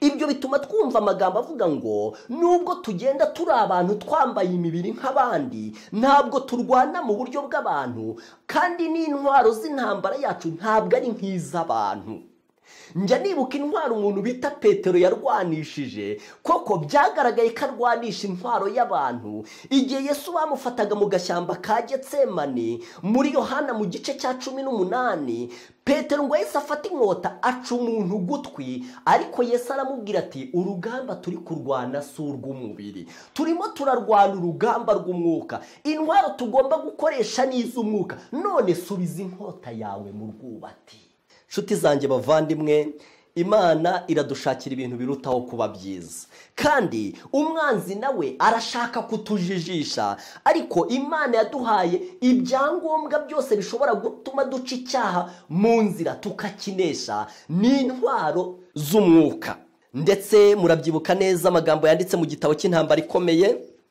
ibyo bituma twumva amagambo avuga ngo nubwo tugenda turi abantu twambaye imibiri nk'abandi ntabwo turwana mu buryo bw'abantu kandi n'intwaro z'intambara yacu ntabwo ari nk'iz'abantu njya nibuka intwaro umuntu bita petero yarwanishije koko byagaragaye ko arwanisha intwaro y'abantu igihe yesu bamufataga mu gashyamba ka getsemani muri yohana mu gice cya cumi n'umunani petero ngo yahise afata inkota aca umuntu ugutwi ariko yesu aramubwira ati urugamba turi kurwana si urw'umubiri turimo turarwana urugamba rw'umwuka intwaro tugomba gukoresha ni iz'umwuka none subiza inkota yawe mu rwubati nshuti zanjye bavandimwe imana iradushakira ibintu birutaho kuba byiza kandi umwanzi nawe arashaka kutujijisha ariko imana yaduhaye ibyangombwa byose bishobora gutuma duca icyaha mu nzira tukakinesha n'intwaro z'umwuka ndetse murabyibuka neza amagambo yanditse mu gitabo cy'intambara ikomeye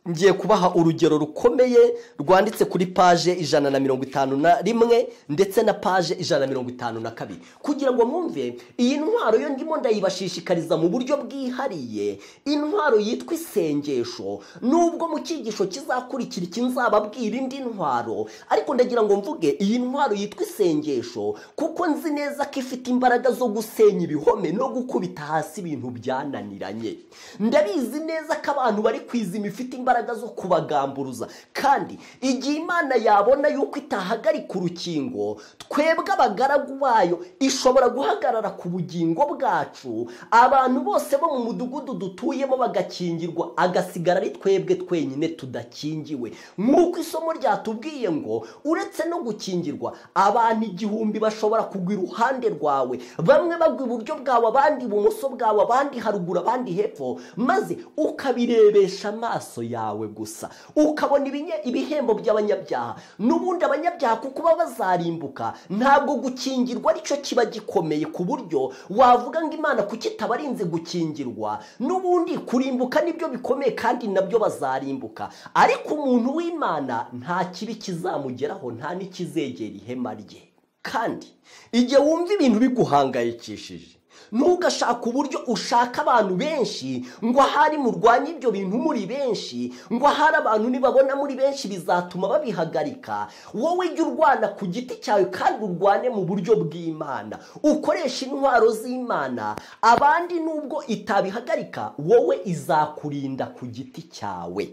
ngiye kubaha urugero rukomeye rwanditse kuri paje ijana na mirongo itanu na rimwe ndetse na paje ijana na mirongo itanu na kabiri kugira ngo mwumve iyi ntwaro yo ndimo ndayibashishikariza mu buryo bwihariye intwaro yitwa isengesho nubwo mu cyigisho kizakurikira iki nzababwira indi ntwaro ariko ndagira ngo mvuge iyi ntwaro yitwa isengesho kuko nzi neza ko ifite imbaraga zo gusenya ibihome no gukubita hasi ibintu byananiranye ndabizi neza ko abantu bari kwizima ifite imbaraga zo kubagamburuza kandi igihe imana yabona yuko itahagarika urukingo twebwe abagaragu bayo ishobora guhagarara ku bugingo bwacu abantu bose bo mu mudugudu dutuyemo bagakingirwa agasigara ari twebwe twenyine tudakingiwe nk'uko isomo ryatubwiye ngo uretse no gukingirwa abantu igihumbi bashobora kugwa iruhande rwawe bamwe bagwa iburyo bwawe abandi ibumoso bwawe abandi haruguru abandi hepfo maze ukabirebesha amaso yawe yawe gusa ukabona ibinye- ibihembo by'abanyabyaha n'ubundi abanyabyaha kuko baba bazarimbuka ntabwo gukingirwa aricyo kiba gikomeye ku buryo wavuga ngo imana kuki itabarinze gukingirwa n'ubundi kurimbuka nibyo bikomeye kandi nabyo bazarimbuka ariko umuntu w'imana nta kibi kizamugeraho nta n'ikizegera ihema rye kandi igihe wumva ibintu biguhangayikishije ntugashake uburyo ushaka abantu benshi ngo ahari murwanye ibyo bintu muri benshi ngo ahari abantu nibabona muri benshi bizatuma babihagarika wowe jya urwana ku giti cyawe kandi urwane mu buryo bw'imana ukoresha intwaro z'imana abandi nubwo itabihagarika wowe izakurinda ku giti cyawe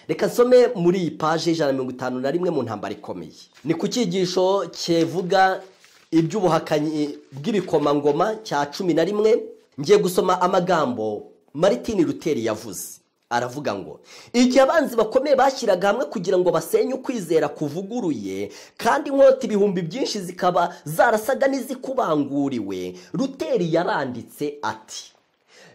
reka nsome muri iyi paji ijana na mirongo itanu na rimwe mu ntambara ikomeye ni ku cyigisho kivuga iby'ubuhakanyi bw'ibikomangoma cya cumi na rimwe ngiye gusoma amagambo maritini ruteri yavuze aravuga ngo igihe abanzi bakomeye bashyiraga hamwe kugira ngo basenye ukwizera kuvuguruye kandi inkota ibihumbi byinshi zikaba zarasaga n'izikubanguriwe ruteri yaranditse ati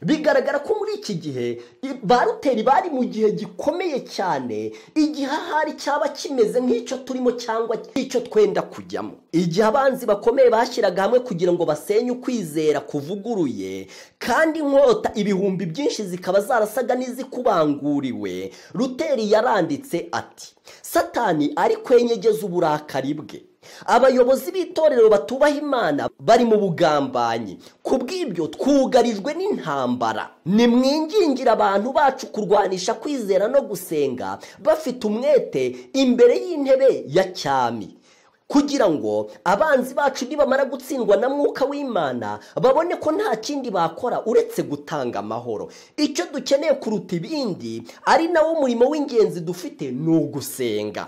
bigaragara ko muri iki gihe i- ba ruteri bari mu gihe gikomeye cyane igihe ahari cyaba kimeze nk'icyo turimo cyangwa icyo twenda kujyamo igihe abanzi bakomeye bashyiraga hamwe kugira ngo basenye ukwizera kuvuguruye kandi inkota ibihumbi byinshi zikaba zarasaga n'izikubanguriwe ruteri yaranditse ati satani ari kwenyegeza uburakari bwe abayobozi b'itorero batubaha imana bari mu bugambanyi ku bw'ibyo twugarijwe n'intambara nimwingingira abantu bacu kurwanisha kwizera no gusenga bafite umwete imbere y'intebe ya cyami kugira ngo abanzi bacu nibamara gutsindwa na mwuka w'imana babone ko nta kindi bakora uretse gutanga amahoro icyo dukeneye kuruta ibindi ari nawo murimo w'ingenzi dufite ni ugusenga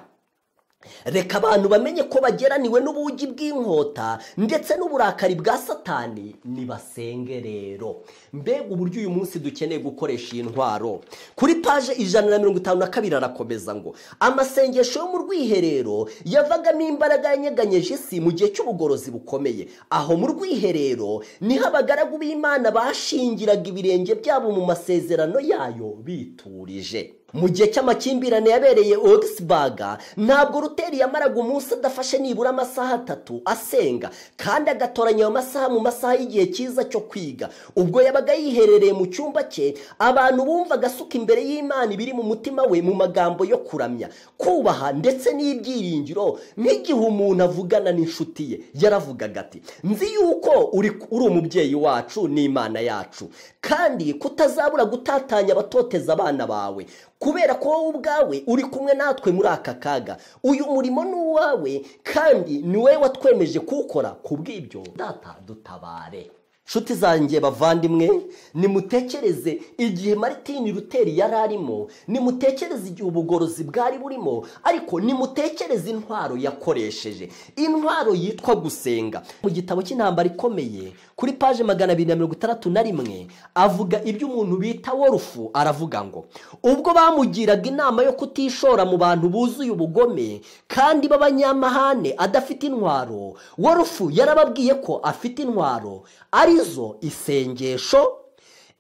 reka abantu bamenye ko bageraniwe n'ubugi bw'inkota ndetse n'uburakari bwa satani nibasenge rero mbega uburyo uyu munsi dukeneye gukoresha iyi ntwaro kuri paje ijana na mirongo itanu na kabiri arakomeza ngo amasengesho yo mu rwiherero yavagamo imbaraga yanyeganyeje isi mu gihe cy'ubugorozi bukomeye aho mu rwiherero niho abagaragu b'imana bashingiraga ibirenge byabo mu masezerano yayo biturije mu gihe cy'amakimbirane yabereye Augsburg ntabwo ruteri yamaraga umunsi adafashe nibura amasaha atatu asenga kandi agatoranya ayo masaha mu masaha y'igihe cyiza cyo kwiga ubwo yabaga yiherereye mu cyumba cye abantu bumvaga asuka imbere y'imana ibiri mu mutima we mu magambo yo kuramya kubaha ndetse n'ibyiringiro nk'igihe umuntu avugana n'inshuti ye yaravugaga ati nzi yuko uri uri umubyeyi wacu n'imana yacu kandi kutazabura gutatanya abatoteza abana bawe kubera ko wowe ubwawe uri kumwe natwe muri aka kaga uyu murimo ni uwawe kandi ni wowe watwemeje kuwukora ku bw'ibyo data dutabare nshuti zanjye bavandimwe nimutekereze igihe maritini ruteri yari arimo nimutekereze igihe ubugorozi bwari burimo ariko nimutekereze intwaro yakoresheje intwaro yitwa gusenga mu gitabo cy'intambara ikomeye kuri paje magana abiri na mirongo itandatu na rimwe avuga ibyo umuntu bita worufu aravuga ngo ubwo bamugiraga inama yo kutishora mu bantu buzuye ubugome kandi b'abanyamahane adafite intwaro worufu yarababwiye ko afite intwaro arizo isengesho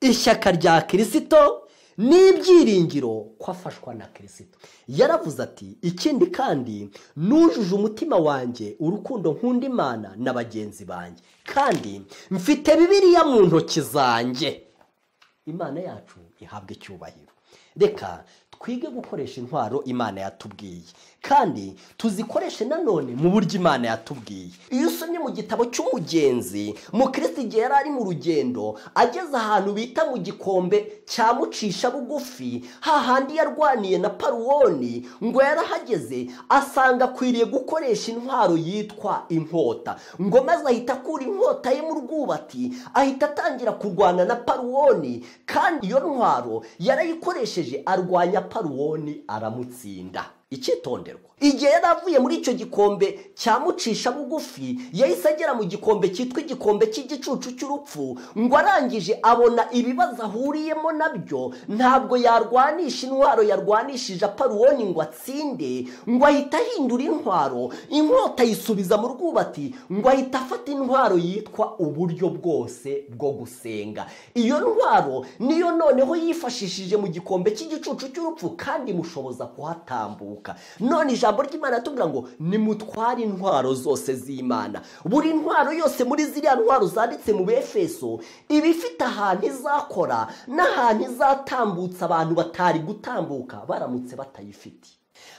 ishyaka rya kirisito n'ibyiringiro ko afashwa na kirisito yaravuze ati ikindi kandi nujuje umutima wanjye urukundo nkunda imana na bagenzi banjye kandi mfite bibiliya mu ntoki zanjye imana yacu ihabwa icyubahiro reka twige gukoresha intwaro imana yatubwiye kandi tuzikoreshe nanone mu buryo imana yatubwiye iyo usomye mu gitabo cy'umugenzi mukirisitu igihe yari ari mu rugendo ageze ahantu bita mu gikombe cya mucisha bugufi hahandi yarwaniye na paruwoni ngo yarahageze asanga akwiriye gukoresha intwaro yitwa inkota ngo maze ahita akura inkota ye mu rwubati ahita atangira kurwana na paruwoni kandi iyo ntwaro yarayikoresheje arwanya paruwoni aramutsinda icyitonderwa igihe yari avuye muri icyo gikombe cyamucisha bugufi yahise agera mu gikombe cyitwa igikombe cy'igicucu cy'urupfu ngo arangije abona ibibazo ahuriyemo nabyo ntabwo yarwanisha intwaro yarwanishije aparuwoni ngo atsinde ngo ahita ahindura intwaro inkota ayisubiza mu rwubati ngo ahita afata intwaro yitwa uburyo bwose bwo gusenga iyo ntwaro niyo noneho yifashishije mu gikombe cy'igicucu cy'urupfu kandi mushoboza kuhatambuka none ijambo ry'imana tuvuga ngo nimutware intwaro zose z'imana buri ntwaro yose muri ziriya ntwaro zanditse mu befeso iba ifite ahantu izakora n'ahantu izatambutsa abantu batari gutambuka baramutse batayifite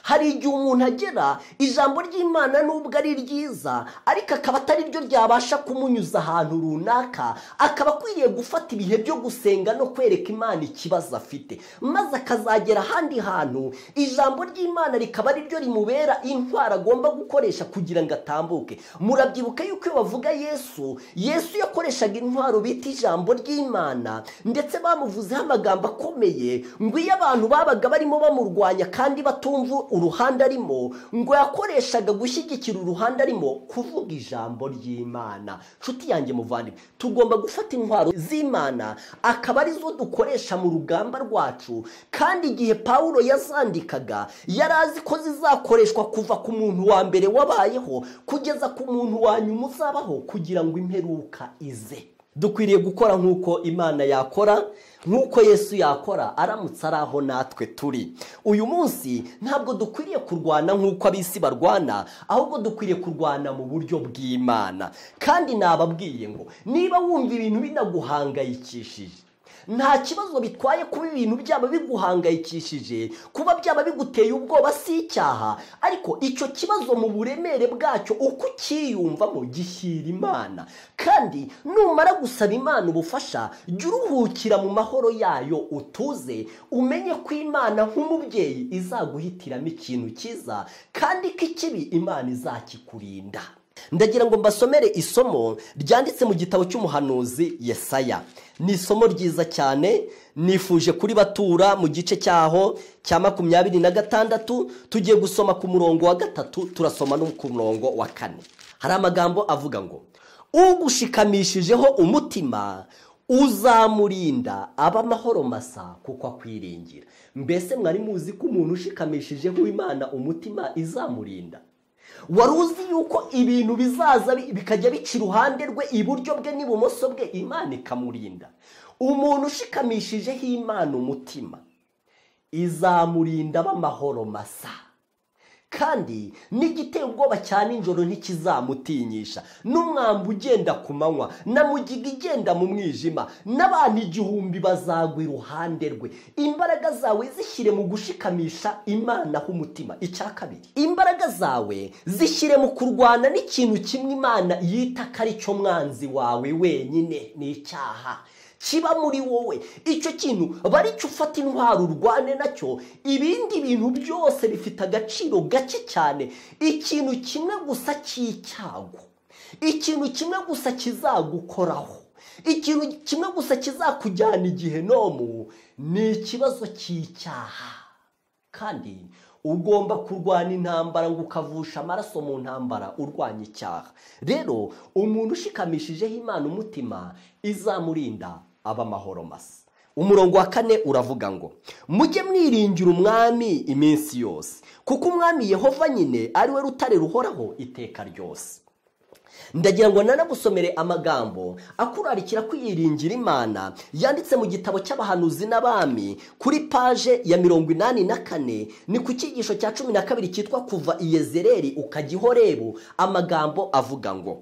hari igihe umuntu agera ijambo ry'imana nubwo ari ryiza ariko akaba atari ryo ryabasha kumunyuza ahantu runaka akaba akwiriye gufata ibihe byo gusenga no kwereka imana ikibazo afite maze akazagera ahandi hantu ijambo ry'imana rikaba ari ryo rimubera intwaro agomba gukoresha kugira ngo atambuke murabyibuka yuko iyo bavuga yesu yesu yakoreshaga intwaro bita ijambo ry'imana ndetse bamuvuzeho amagambo akomeye ngo iyo abantu babaga barimo bamurwanya kandi batumva uruhande arimo ngo yakoreshaga gushyigikira uruhande arimo kuvuga ijambo ry'imana nshuti yanjye muvandimwe tugomba gufata intwaro z'imana akaba arizo dukoresha mu rugamba rwacu kandi igihe paul yazandikaga yari azi ko zizakoreshwa kuva ku muntu wa mbere wabayeho kugeza ku muntu wa nyuma uzabaho kugira ngo imperuka ize dukwiriye gukora nk'uko imana yakora nk'uko yesu yakora aramutse ari aho natwe turi uyu munsi ntabwo dukwiriye kurwana nk'uko ab'isi barwana ahubwo dukwiriye kurwana mu buryo bw'imana kandi nababwiye ngo niba wumva ibintu binaguhangayikishije nta kibazo bitwaye kuba ibintu byaba biguhangayikishije kuba byaba biguteye ubwoba si icyaha ariko icyo kibazo mu buremere bwacyo uko ukiyumvamo gishyira imana kandi numara gusaba imana ubufasha jya uruhukira mu mahoro yayo utuze umenye ko imana nk'umubyeyi izaguhitiramo ikintu cyiza kandi ko ikibi imana izakikurinda ndagira ngo mbasomere isomo ryanditse mu gitabo cy'umuhanuzi yesaya ni isomo ryiza cyane nifuje kuri batura mu gice cyaho cya makumyabiri na gatandatu tugiye gusoma ku murongo wa gatatu turasoma no ku murongo wa kane hari amagambo avuga ngo ugushikamishijeho umutima uzamurinda aba amahoro masa kuko akwiringira mbese mwari muzi ko umuntu ushikamishijeho imana umutima izamurinda wari uzi yuko ibintu bizaza bikajya bica iruhande rwe iburyo bwe n'ibumoso bwe imana ikamurinda umuntu ushikamishijeho imana umutima izamurinda b'amahoro masa kandi n'igiteye ubwoba cya nijoro ntikizamutinyisha n'umwambi ugenda ku manywa na mugiga igenda mu mwijima n'abantu igihumbi bazagwa iruhande rwe imbaraga zawe zishyire mu gushikamisha imana umutima icya kabiri imbaraga zawe zishyire mu kurwana n'ikintu kimwe imana yita ko ari cyo mwanzi wawe wenyine ni icyaha kiba muri wowe icyo kintu baricyo ufata intwaro urwane nacyo ibindi bintu byose bifite agaciro gake cyane ikintu kimwe gusa cy'icyago ikintu kimwe gusa kizagukoraho ikintu kimwe gusa kizakujyana igihe nomu ni ikibazo cy'icyaha kandi ugomba kurwana intambara ngo ukavusha amaraso mu ntambara urwanya icyaha rero umuntu ushikamishijeho imana umutima izamurinda aba amahoro masa umurongo wa kane uravuga ngo mujye mwiringira umwami iminsi yose kuko umwami yehova nyine ari we rutare ruhoraho iteka ryose ndagira ngo nanagusomere amagambo akurarikira kwiyiringira imana yanditse mu gitabo cy'abahanuzi n'abami kuri paje ya mirongo inani na kane ni ku cyigisho cya cumi na kabiri cyitwa kuva iyezereri ukajya ihorebu amagambo avuga ngo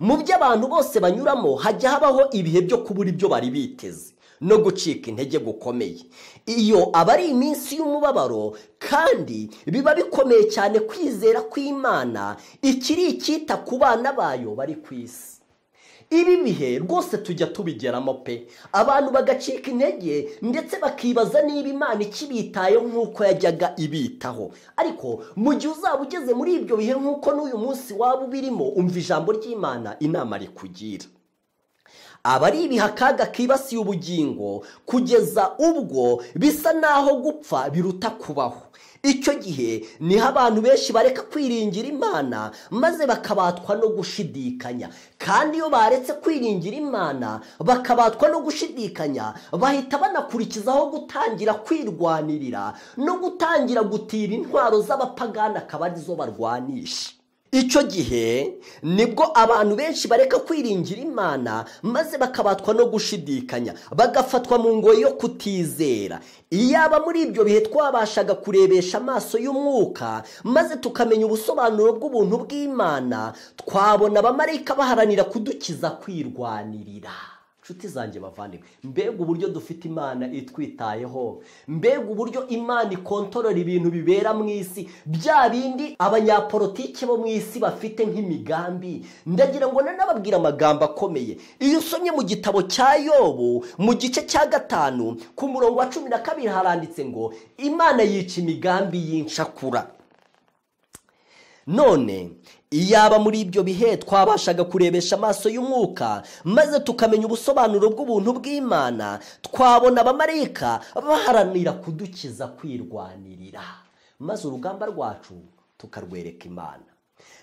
mu byo abantu bose banyuramo hajya habaho ibihe byo kubura ibyo bari biteze no gucika intege gukomeye iyo aba ari iminsi y'umubabaro kandi biba bikomeye cyane kwizera kw'imana ikiri icyita ku bana bayo bari ku isi ibi bihe rwose tujya tubigeramo pe abantu bagacika intege ndetse bakibaza niba imana ikibitayeho nk'uko yajyaga ibitaho ariko mu gihe uzaba ugeze muri ibyo bihe nk'uko n'uyu munsi waba ubirimo umva ijambo ry'imana inama rikugira aba ari ibihakaga kibasiye ubugingo kugeza ubwo bisa n'aho gupfa biruta kubaho icyo gihe niho abantu benshi bareka kwiringira imana maze bakabatwa no gushidikanya kandi iyo baretse kwiringira imana bakabatwa no gushidikanya bahita banakurikizaho gutangira kwirwanirira no gutangira gutira intwaro z'abapagani akaba arizo barwanisha icyo gihe nibwo abantu benshi bareka kwiringira imana maze bakabatwa no gushidikanya bagafatwa mu ngoyi yo kutizera iyaba muri ibyo bihe twabashaga kurebesha amaso y'umwuka maze tukamenya ubusobanuro bw'ubuntu bw'imana twabona abamarayika baharanira kudukiza kwirwanirira inshuti zanjye bavandimwe mbega uburyo dufite imana itwitayeho mbega uburyo imana ikontorora ibintu bibera mu isi bya bindi abanyapolitike bo mu isi bafite nk'imigambi ndagira ngo nanababwire amagambo akomeye iyo usomye mu gitabo cya yobu mu gice cya gatanu ku murongo wa cumi na kabiri haranditse ngo imana yica imigambi y'incakura none iyaba muri ibyo bihe twabashaga kurebesha amaso y'umwuka maze tukamenya ubusobanuro bw'ubuntu bw'imana twabona abamarayika baharanira kudukiza kwirwanirira maze urugamba rwacu tukarwereka imana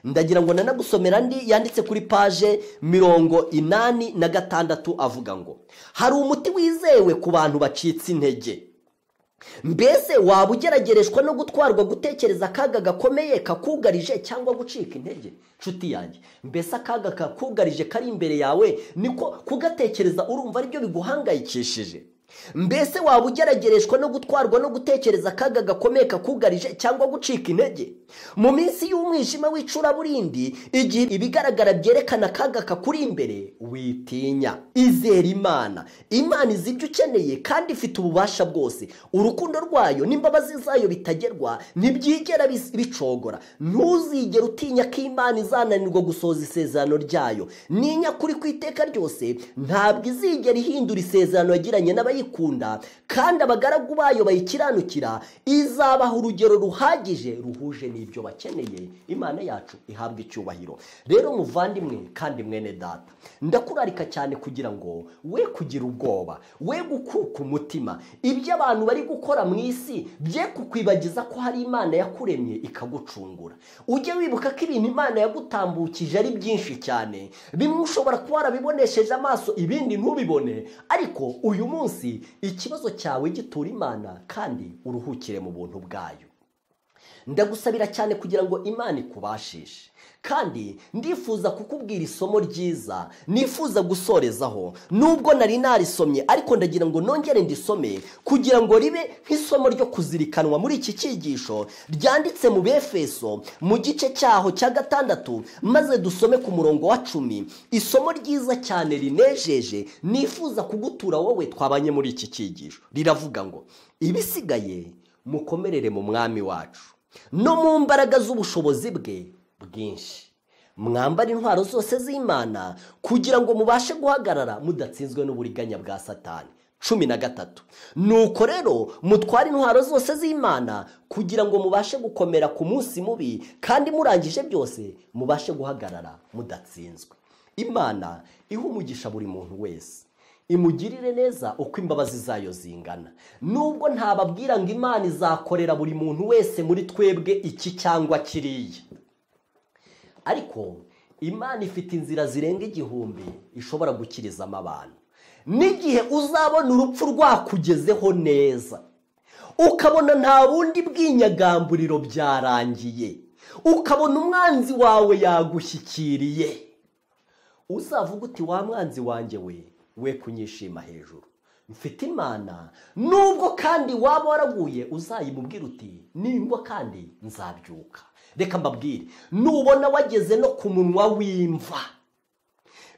ndagira ngo nanagusomera andi yanditse kuri paje mirongo inani na gatandatu avuga ngo hari umuti wizewe ku bantu bacitse intege mbese waba ugeragereshwa no gutwarwa gutekereza akaga gakomeye kakugarije cyangwa gucika intege nshuti yanjye mbese akaga kakugarije kari imbere yawe niko kugatekereza urumva aribyo biguhangayikishije mbese waba ugeragereshwa no gutwarwa no gutekereza akaga gakomeye kakugarije cyangwa gucika intege mu minsi y'umwijima w'icuraburindi igihe ibigaragara byerekana akaga kakuri imbere witinya izera imana imana izi ibyo ukeneye kandi ifite ububasha bwose urukundo rwayo n'imbabazi zayo bitagerwa ntibyigera bis- bicogora ntuzigere utinya ko imana izananirwa gusohoza isezerano ryayo ninya kuri ku iteka ryose ntabwo izigera ihindura isezerano yagiranye n'abayikunda kandi abagaragu bayo bayikiranukira izabaha urugero ruhagije ruhuje n'ibyo bakeneye imana yacu ihabwa icyubahiro rero muvandimwe kandi mwene data ndakurarika cyane kugira ngo we kugira ubwoba we gukuka umutima ibyo abantu bari gukora mu isi bye kukwibagiza ko hari imana yakuremye ikagucungura ujye wibuka ko ibintu imana yagutambukije ari byinshi cyane bimwe ushobora kuba warabibonesheje amaso ibindi ntubibone ariko uyu munsi ikibazo cyawe gitura imana kandi uruhukire mu buntu bwayo ndagusabira cyane kugira ngo imana ikubashishe kandi ndifuza kukubwira isomo ryiza nifuza gusorezaho nubwo nari narisomye ariko ndagira ngo nongere ndisome kugira ngo ribe nk'isomo ryo kuzirikanwa muri iki cyigisho ryanditse mu befeso mu gice cyaho cya gatandatu maze dusome ku murongo wa cumi isomo ryiza cyane rinejeje nifuza kugutura wowe twabanye muri iki cyigisho riravuga ngo ibisigaye mukomerere mu mwami wacu no mu mbaraga z'ubushobozi bwe bwinshi mwambara intwaro zose z'imana kugira ngo mubashe guhagarara mudatsinzwe n'uburiganya bwa satani cumi na gatatu nuko rero mutware intwaro zose z'imana kugira ngo mubashe gukomera ku munsi mubi kandi murangije byose mubashe guhagarara mudatsinzwe imana iha umugisha buri muntu wese imugirire neza uko imbabazi zayo zingana nubwo ntababwira ngo imana izakorera buri muntu wese muri twebwe iki cyangwa kiriya ariko imana ifite inzira zirenga igihumbi ishobora gukirizamo abantu n'igihe uzabona urupfu rwakugezeho neza ukabona nta bundi bw'inyagamburiro byarangiye ukabona umwanzi wawe yagushyikiriye uzavuga uti wa mwanzi wanjye we we kunyishima hejuru mfite imana nubwo kandi waba waraguye uzayimubwira uti nimbwa kandi nzabyuka reka mbabwire nubona wageze no ku munwa w'imva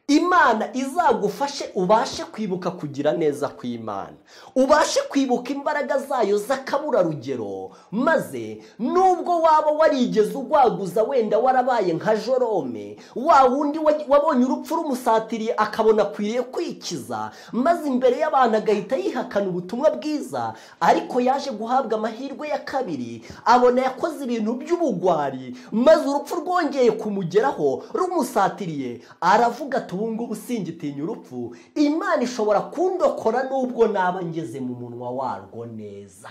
imana izagufashe ubashe kwibuka kugira neza kw'imana ubashe kwibuka imbaraga zayo z'akaburarugero maze nubwo waba warigeze ugwaguza wenda warabaye nka jorome wa wundi wa- wabonye urupfu rumusatiriye akabona akwiriye kwikiza maze imbere y'abantu agahita yihakana ubutumwa bwiza ariko yaje guhabwa amahirwe ya kabiri abona yakoze ibintu by'ubugwari maze urupfu rwongeye kumugeraho rumusatiriye aravuga ati ubu ngubu singitinya urupfu imana ishobora kundokora nubwo naba ngeze mu munwa warwo neza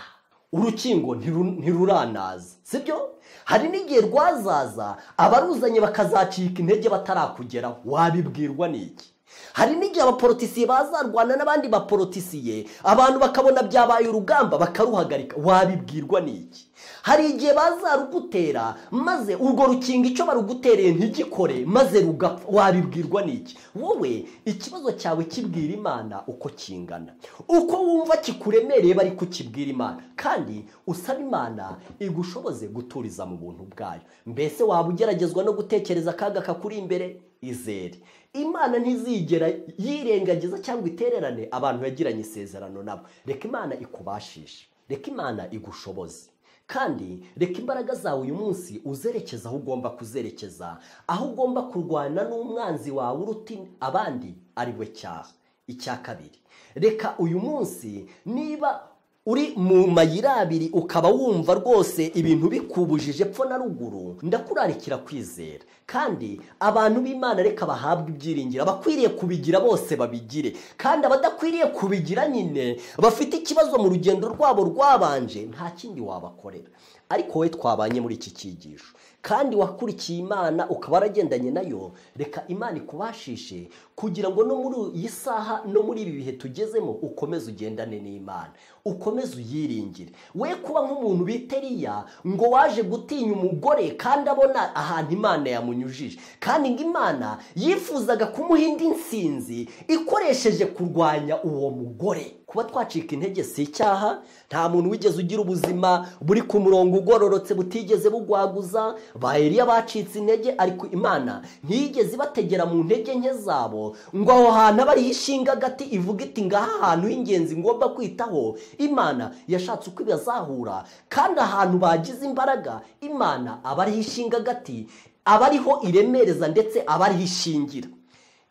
urukingo ntiru- ntiruranaza sibyo hari n'igihe rwazaza abaruzanye bakazacika intege batarakugeraho wabibwirwa n'iki hari n'igihe abaporotisiye bazarwana n'abandi baporotisiye abantu bakabona byabaye urugamba bakaruhagarika wabibwirwa n'iki hari igihe bazarugutera maze urwo rukingo icyo barugutereye ntigikore maze rugapfa wabibwirwa n'iki wowe ikibazo cyawe kibwira imana uko kingana uko wumva kikuremereye bari kukibwira imana kandi usaba imana igushoboze guturiza mu buntu bwayo mbese waba ugeragezwa no gutekereza akaga kakuri imbere izere imana ntizigera yirengagiza cyangwa itererane abantu yagiranye isezerano nabo reka imana ikubashishe reka imana igushoboze kandi reka imbaraga zawe uyu munsi uzerekeza aho ugomba kuzerekeza aho ugomba kurwana n'umwanzi wawe uruta abandi ari we cyaha icya kabiri reka uyu munsi niba uri mu mayira abiri ukaba wumva rwose ibintu bikubujije epfo na ruguru ndakurarikira kwizera kandi abantu b'imana reka bahabwe ibyiringiro abakwiriye kubigira bose babigire kandi abadakwiriye kubigira nyine bafite ikibazo mu rugendo rwabo rwabanje nta kindi wabakorera ariko wowe twabanye muri iki cyigisho kandi wakurikiye imana ukaba waragendanye nayo reka imana ikubashishe kugira ngo no muri iyi saha no muri ibi bihe tugezemo ukomeze ugendane n'imana ukomeze uyiringire we kuba nk'umuntu bita Eliya ngo waje gutinya umugore kandi abona ahantu imana yamunyujije kandi ngo imana yifuzaga kumuha indi nsinzi ikoresheje kurwanya uwo mugore kuba twacika intege si icyaha nta muntu wigeze ugira ubuzima buri ku murongo ugororotse butigeze bugwaguza ba Eliya bacitse intege ariko imana ntiyigeze ibategera mu ntege nke zabo ngo aho hantu aba ariho ishinga agati ivuga iti ngaha ahantu h'ingenzi ngomba kwitaho imana yashatse uko ibazahura kandi ahantu bagize imbaraga imana aba ariho ishinga agati aba ariho iremereza ndetse aba ariho ishingira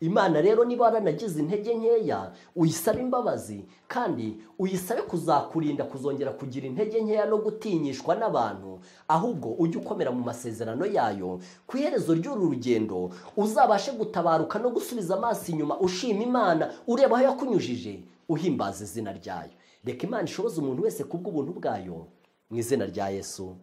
imana rero niba waranagize intege nkeya uyisabe imbabazi kandi uyisabe kuzakurinda kuzongera kugira intege nkeya no gutinyishwa n'abantu ahubwo ujye ukomera mu masezerano yayo ku iherezo ry'uru rugendo uzabashe gutabaruka no gusubiza amaso inyuma ushima imana ureba aho yakunyujije uhimbaza izina ryayo reka imana ishoboze umuntu wese kubw'ubuntu bwayo mu izina rya yesu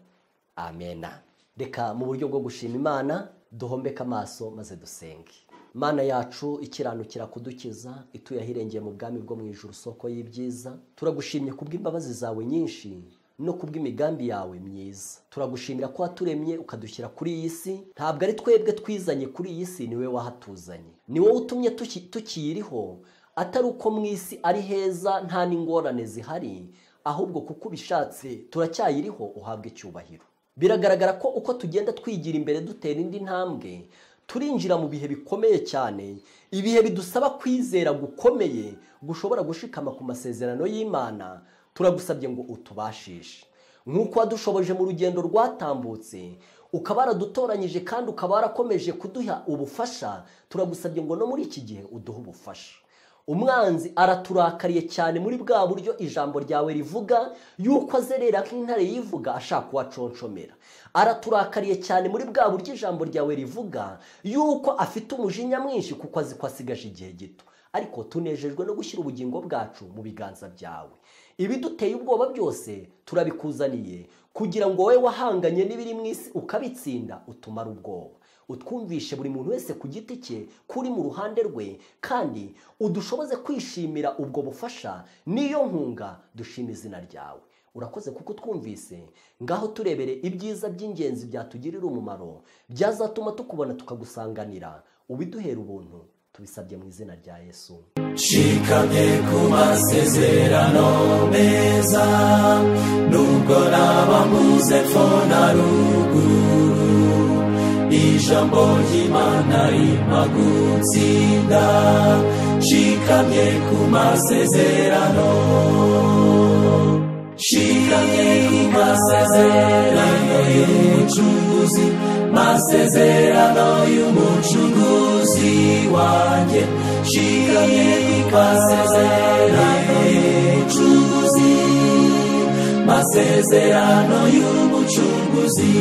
amena reka mu buryo bwo gushima imana duhombeke amaso maze dusenge mana yacu ikiranukira kudukiza ituye ahirengeye mu bwami bwo mu ijuru soko y'ibyiza turagushimye kubw'imbabazi zawe nyinshi no kubw'imigambi yawe myiza turagushimira ko waturemye ukadushyira kuri iyi si ntabwo ari twebwe twizanye kuri iyi si ni we wahatuzanye ni wowe utumye tuki- tukiyiriho atari uko mu isi ari heza nta n'ingorane zihari ahubwo kuko ubishatse turacyayiriho uhabwa icyubahiro biragaragara ko uko tugenda twigira imbere dutera indi ntambwe turinjira mu bihe bikomeye cyane ibihe bidusaba kwizera gukomeye gushobora gushikama ku masezerano y'imana turagusabye ngo utubashishe nk'uko wadushoboje mu rugendo rwatambutse ukaba waradutoranyije kandi ukaba warakomeje kuduha ubufasha turagusabye ngo no muri iki gihe uduhe ubufasha umwanzi araturakariye cyane muri bwa buryo ijambo ryawe rivuga yuko azerera nk'intare yivuga ashaka uwaconshomera araturakariye cyane muri bwa buryo ijambo ryawe rivuga yuko afite umujinya mwinshi kuko azi ko asigaje igihe gito ariko tunejejwe no gushyira ubugingo bwacu mu biganza byawe ibiduteye ubwoba byose turabikuzaniye kugira ngo wowe wahanganye n'ibiri mu isi ukabitsinda utumare ubwoba utwumvishe buri muntu wese ku giti cye kuri mu ruhande rwe kandi udushoboze kwishimira ubwo bufasha n'iyo nkunga dushima izina ryawe urakoze kuko utwumvise ngaho turebere ibyiza by'ingenzi byatugirira umumaro byazatuma tukubona tukagusanganira ubiduhera ubuntu tubisabye mu izina rya yesu nshikamye ku masezerano meza nubwo naba mbuze pfo na ruguru ijambo ry'imana rimpa gutsinda nshikamye ku masezerano nshikamye ku masezerano y'umucunguzi masezerano y'umucunguzi wanjye nshikamye ku masezerano y'umucunguzi masezerano y'umucunguzi